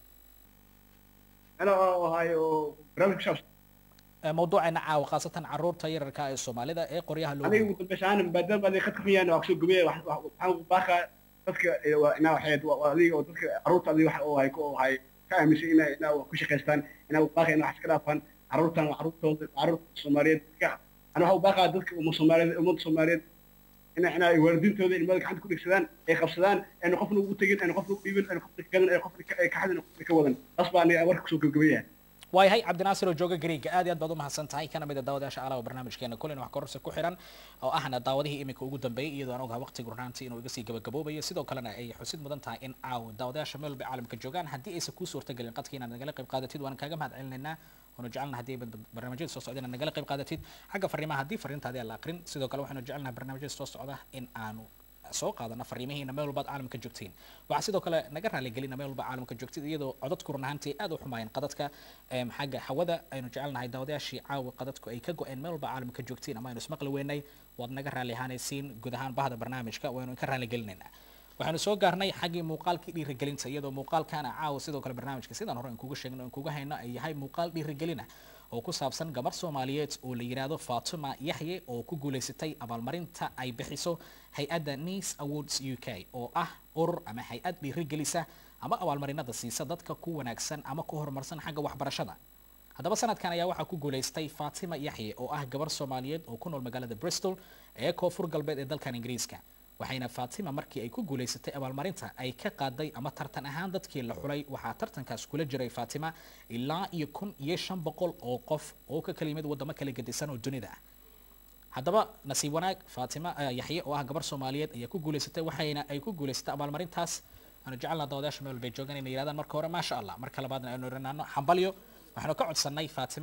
ana wahay oo barnaamij ku saabsan Ee, mawduuceena caawa khaasatan caruurta yararka ee soomaalida ee qoryaha loo aniga ugu dambeysha aan maadaama aday khadka xuyaan waa kusoo gubaya waxaan u baaqaa dadka eh, waa inaa waxay waa adiga oo dadka caruurta adiga waxa oo hay ku oo hay ka aaminsan inaa inaa wax ku shaqaystaan inaa u baaqaa inaa wax iska dhaafaan caruurtan waa caruurtooda caruurta soomaaliyeed ka ana waxa u baaqaa dadka umma soomaaliyeed ummadda soomaaliyeed ina ina ay waalidiintooda ilmada gacanta ku dhigsadaan ay qabsadaan ayna qofna ugu tegin ayna qofna u dhiibin ayna qofna ka gadan ayna qofna ka- ka xadin qofna ka wadan taas baa aniga warka kusoo gabagabeeyahay waayahay cabdinaasir oo jooga greega aad iyo aad baad u mahadsan tahay kana mid a daawadayaasha alaaba barnaamijkeena kulin wax kororsi ku xiran oo ahna daawadihii iminka ugu dambeeyey iyadoo aan ogaha waqtiga runaantii inuu iga sii gabagaboobayo sidoo kalena ay xusid mudan tahay in caawa daawadayaasha meel walba caalamka joogaan haddii aysan kuu suurtagelin qadka inaad nagala qayb qaadatid waan kaaga mahad celinaynaa waanu jecelnaha haddii ay barnaamijyada soo socda inaad nagala qayb qaadatid xagga fariimaha haddii fariintaadi aan la aqrin sidoo kale waxaanu jecelnaha barnaamijyada soo socda in aanu soo qaadana fariimihiina meel walbaad caalamka joogtiin waxaa sidoo kale naga raaligelina meel walba caalamka joogtid iyadoo codadku run ahaantii aad u xumaayeen qadadka em, xagga hawada aynu jecelnahay daawadayaashii caawa qadadku ay ka go-een meel walba caalamka joogtiin ama aynu ismaqli weynay waad naga raali ahaanaysiin guud ahaan bahda barnaamijka waynu ka raaligelinaynaa waxaanu soo gaarnay xaggii muuqaalkii dhiirigelinta iyadoo muuqaalkana caawa sidoo kale barnaamijka sidaan hore aan kuga sheegno aan kuga hayno ay yahay muuqaal dhiirigelina oo ku saabsan gabar soomaaliyeed oo la yidhaahdo fatuma yaxye oo ku guulaysatay abaalmarinta ay bixiso hay-adda nice awards u k oo ah urur ama hay-ad dhiirigelisa ama abaalmarinada siisa dadka ku wanaagsan ama ku horumarsan xagga waxbarashada haddaba sanadkan ayaa waxaa ku guulaystay fatima yaxye oo ah gabar soomaaliyeed oo ku nool magaalada bristol ee koonfur galbeed ee dalkan ingiriiska waxayna fatima markii ay ku guulaysatay abaalmarinta ay ka qaaday ama tartan ahaan dadkii la xulay waxaa tartankaas kula jiray fatima ilaa iyo kun iyo shan boqol oo qof oo ka kala yimid wadamo kala gedisan oo dunida ah haddaba nasiib wanaag fatima eh, yaxye oo ah gabar soomaaliyeed ayaa ku guulaysatay waxayna ay ku guulaysatay abaalmarintaas aanu jecelnaa daawadayaasha meel walbay joogaan inay yidhahdaan marka hore maasha allah marka labaadna aynu iranaano xambalyo waxaanu ka codsanay fatima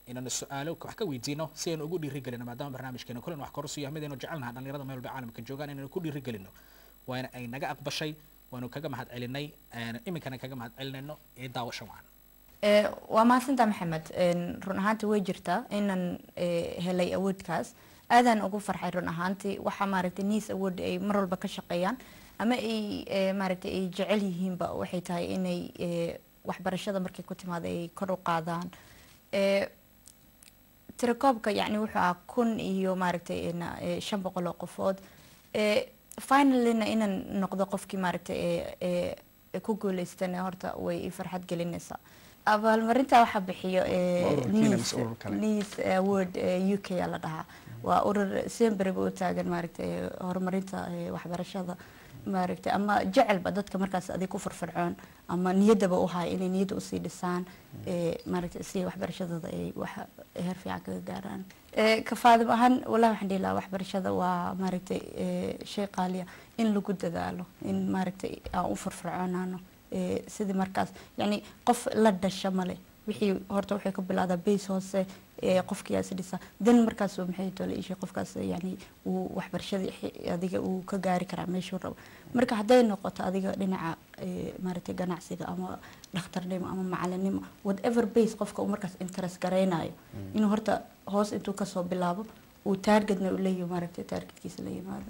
inaynu su-aalo wax ka weydiino si aynu ugu dhiirigelino maadaama barnaamijkeena kulan wax korusu yahay midaynu jecelnaha dhalinyarada meel walba caalamka joogaan inaynu ku dhiirigelino waana ay naga aqbashay waanu kaga mahad celinay iminkana kaga mahad celinayno ee daawasha wacan Ee, waa mahadsantaa maxamed Een, run ahaantii way jirtaa inaan ee, helay awoodkaas aadaan ugu farxay run ahaantii waxaa maaragtay niis awood ay mar walba ka shaqeeyaan ama ay ee, maaragtay ay jecel yihiinba waxay tahay inay ee, waxbarashada markay ku timaado ay kor u qaadaan Ee, tirakoobka yacni wuxuu ahaa kun iyo maaragtay ina- ee, shan boqol oo qofood Ee, finalyna inaan noqdo qofkii maaragtay ee ee ee ku guuleystana horta way i farxad gelinaysaa abaalmarinta waxaa bixiyo ee, Waa ururkiina Nice- mise urur kale? Nice award ee, u k aa la dhahaa waa urur semberba u taagan maaragtay ee, horumarinta ee, waxbarashada maaragtay ama jecelba dadka markaas adig ku firfircoon ama niyaddaba u haya inay niyadda usii dhisaan ee, maaragtay si waxbarashadooda ay wax heer fiican kaga gaaraan Ee, ka faadim ahaan wallahi waxaan dhihi lahaa waxbarashada waa maaragtay ee, shay qaaliya in lagu dadaalo in maaragtay aan u firfircoonaano ee, sidii markaas yacni qof la dhasha male wixii horta waxay ka bilaadaa base hoose ee qofkii is dhisa dan markaas uu maxay tole ishay qofkaas yani uu waxbarashadii xi- adiga uu ka gaari karaa meeshuu rabo marka hadday noqoto adiga dhinaca ee, maaragtay ganacsiga ama dhakhtarnimo ama macalinimo whatever base qofka uu markaas interest garaynayo inuu horta hoos intuu kasoo bilaabo uu targetna u leeyahay maaragtay targetkiisa la yimaado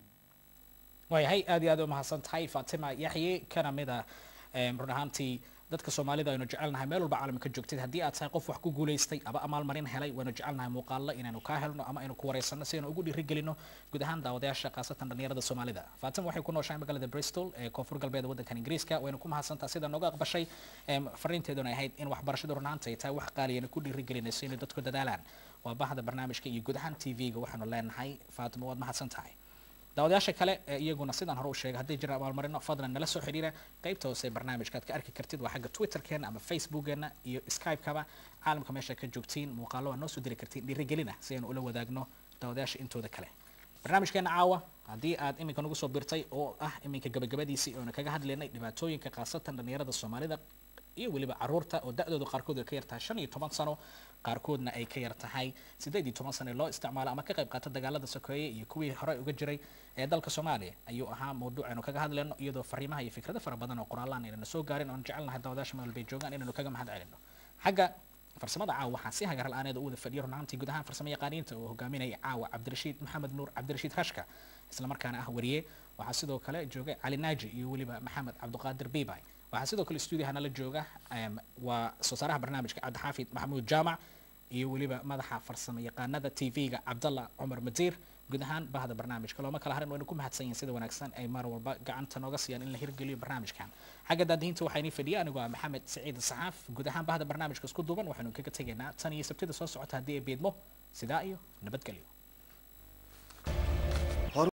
waayahay aad iyo aad u mahadsan tahay fatima yaxye kana mid ah em, run ahaantii dadka soomaalida aynu jecelnahay meel walba caalamka joogtid haddii aad tahay qof wax ku guulaystay aba amaalmarin helay waynu jecelnahay muuqaalo inaynu kaa helno ama aynu ku wareysano si aynu ugu dhiirigelino guud ahaan daawadayaasha khaasatan dhalinyarada soomaalida fatima waxay ku nooshahay magaalada bristol ee koonfur galbeed waddankan ingiriiska waynu ku mahadsantaha sida nooga aqbashay em, fariinteeduna ahayd in waxbarashadu run ahaanta ay tahay wax qaaliyana ku dhiirigelinayso inay dadku dadaalaan waa bahda barnaamijka iyo guud ahaan tv-ga waxaanu leenahay fatima waad mahadsan tahay daawadayaasha kale ee iyaguna sidaan hore u sheegay haddii jira abaalmarino fadlan nala soo xidhiira qaybta hoose ee barnaamijka aad ka arki kartid waa xagga twitterkeena ama facebookeena iyo skype-kaba caalamka meesha ka joogtiin muuqaalo waa noo soo diri kartiin dhiirigelina si aynu ula wadaagno daawadayaasha intooda kale barnaamijkeena caawa haddii aad iminka nagu soo birtay oo ah iminka gabagabadiisii oona kaga hadlaynay dhibaatooyinka khaasatan dhalinyarada soomaalida iyo weliba caruurta oo da-doodu qaarkood ay ka yartahay shan iyo toban sano qaarkoodna ay ka yar tahay sideed iyo toban sano ee loo isticmaalo ama ka qayb qaata dagaalada sokeeye iyo kuwii hore uga jiray ee dalka soomaaliya ayuu ahaa mawduuc aynu kaga hadlayno iyadoo fariimaha iyo fikrado fara badan oo qoraalaan aynana soo gaarin oon jecelnahay daawadaasha meel bay joogaan inaynu kaga mahad celino xagga farsamada caawa waxaa si hagar la-aaneed u wada fadhiyo runaantii guud ahaan farsamo yaqaaniinta uu hogaaminaya caawa cabdirashiid maxamed nuur cabdirashiid rashka islamarkaana ah wariye waxaa sidoo kale joogay cali naaji iyo weliba maxamed cabdiqaadir biibay waxaa sidoo kale stuudiyaha nala jooga em, waa soo saaraha barnaamijka cabdixaafid maxamuud jaamac iyo weliba madaxa farsamo yaqaanada tv-ga cabdalla cumar madiir guud ahaan bahda barnaamijka looma kala harin waynu ku mahadsan yihiin sida wanaagsan ay mar walba gacanta nooga siiyaan in la hirgeliyo barnaamijkan xagga daadihinta waxaa inii fadhiya anigoo ah maxamed saciid saxaaf guud ahaan bahda barnaamijka isku duuban waxaynu kaga tegaynaa tan iyo sabtida soo socota haddii ay beedmo sidaa iyo nabadgelyo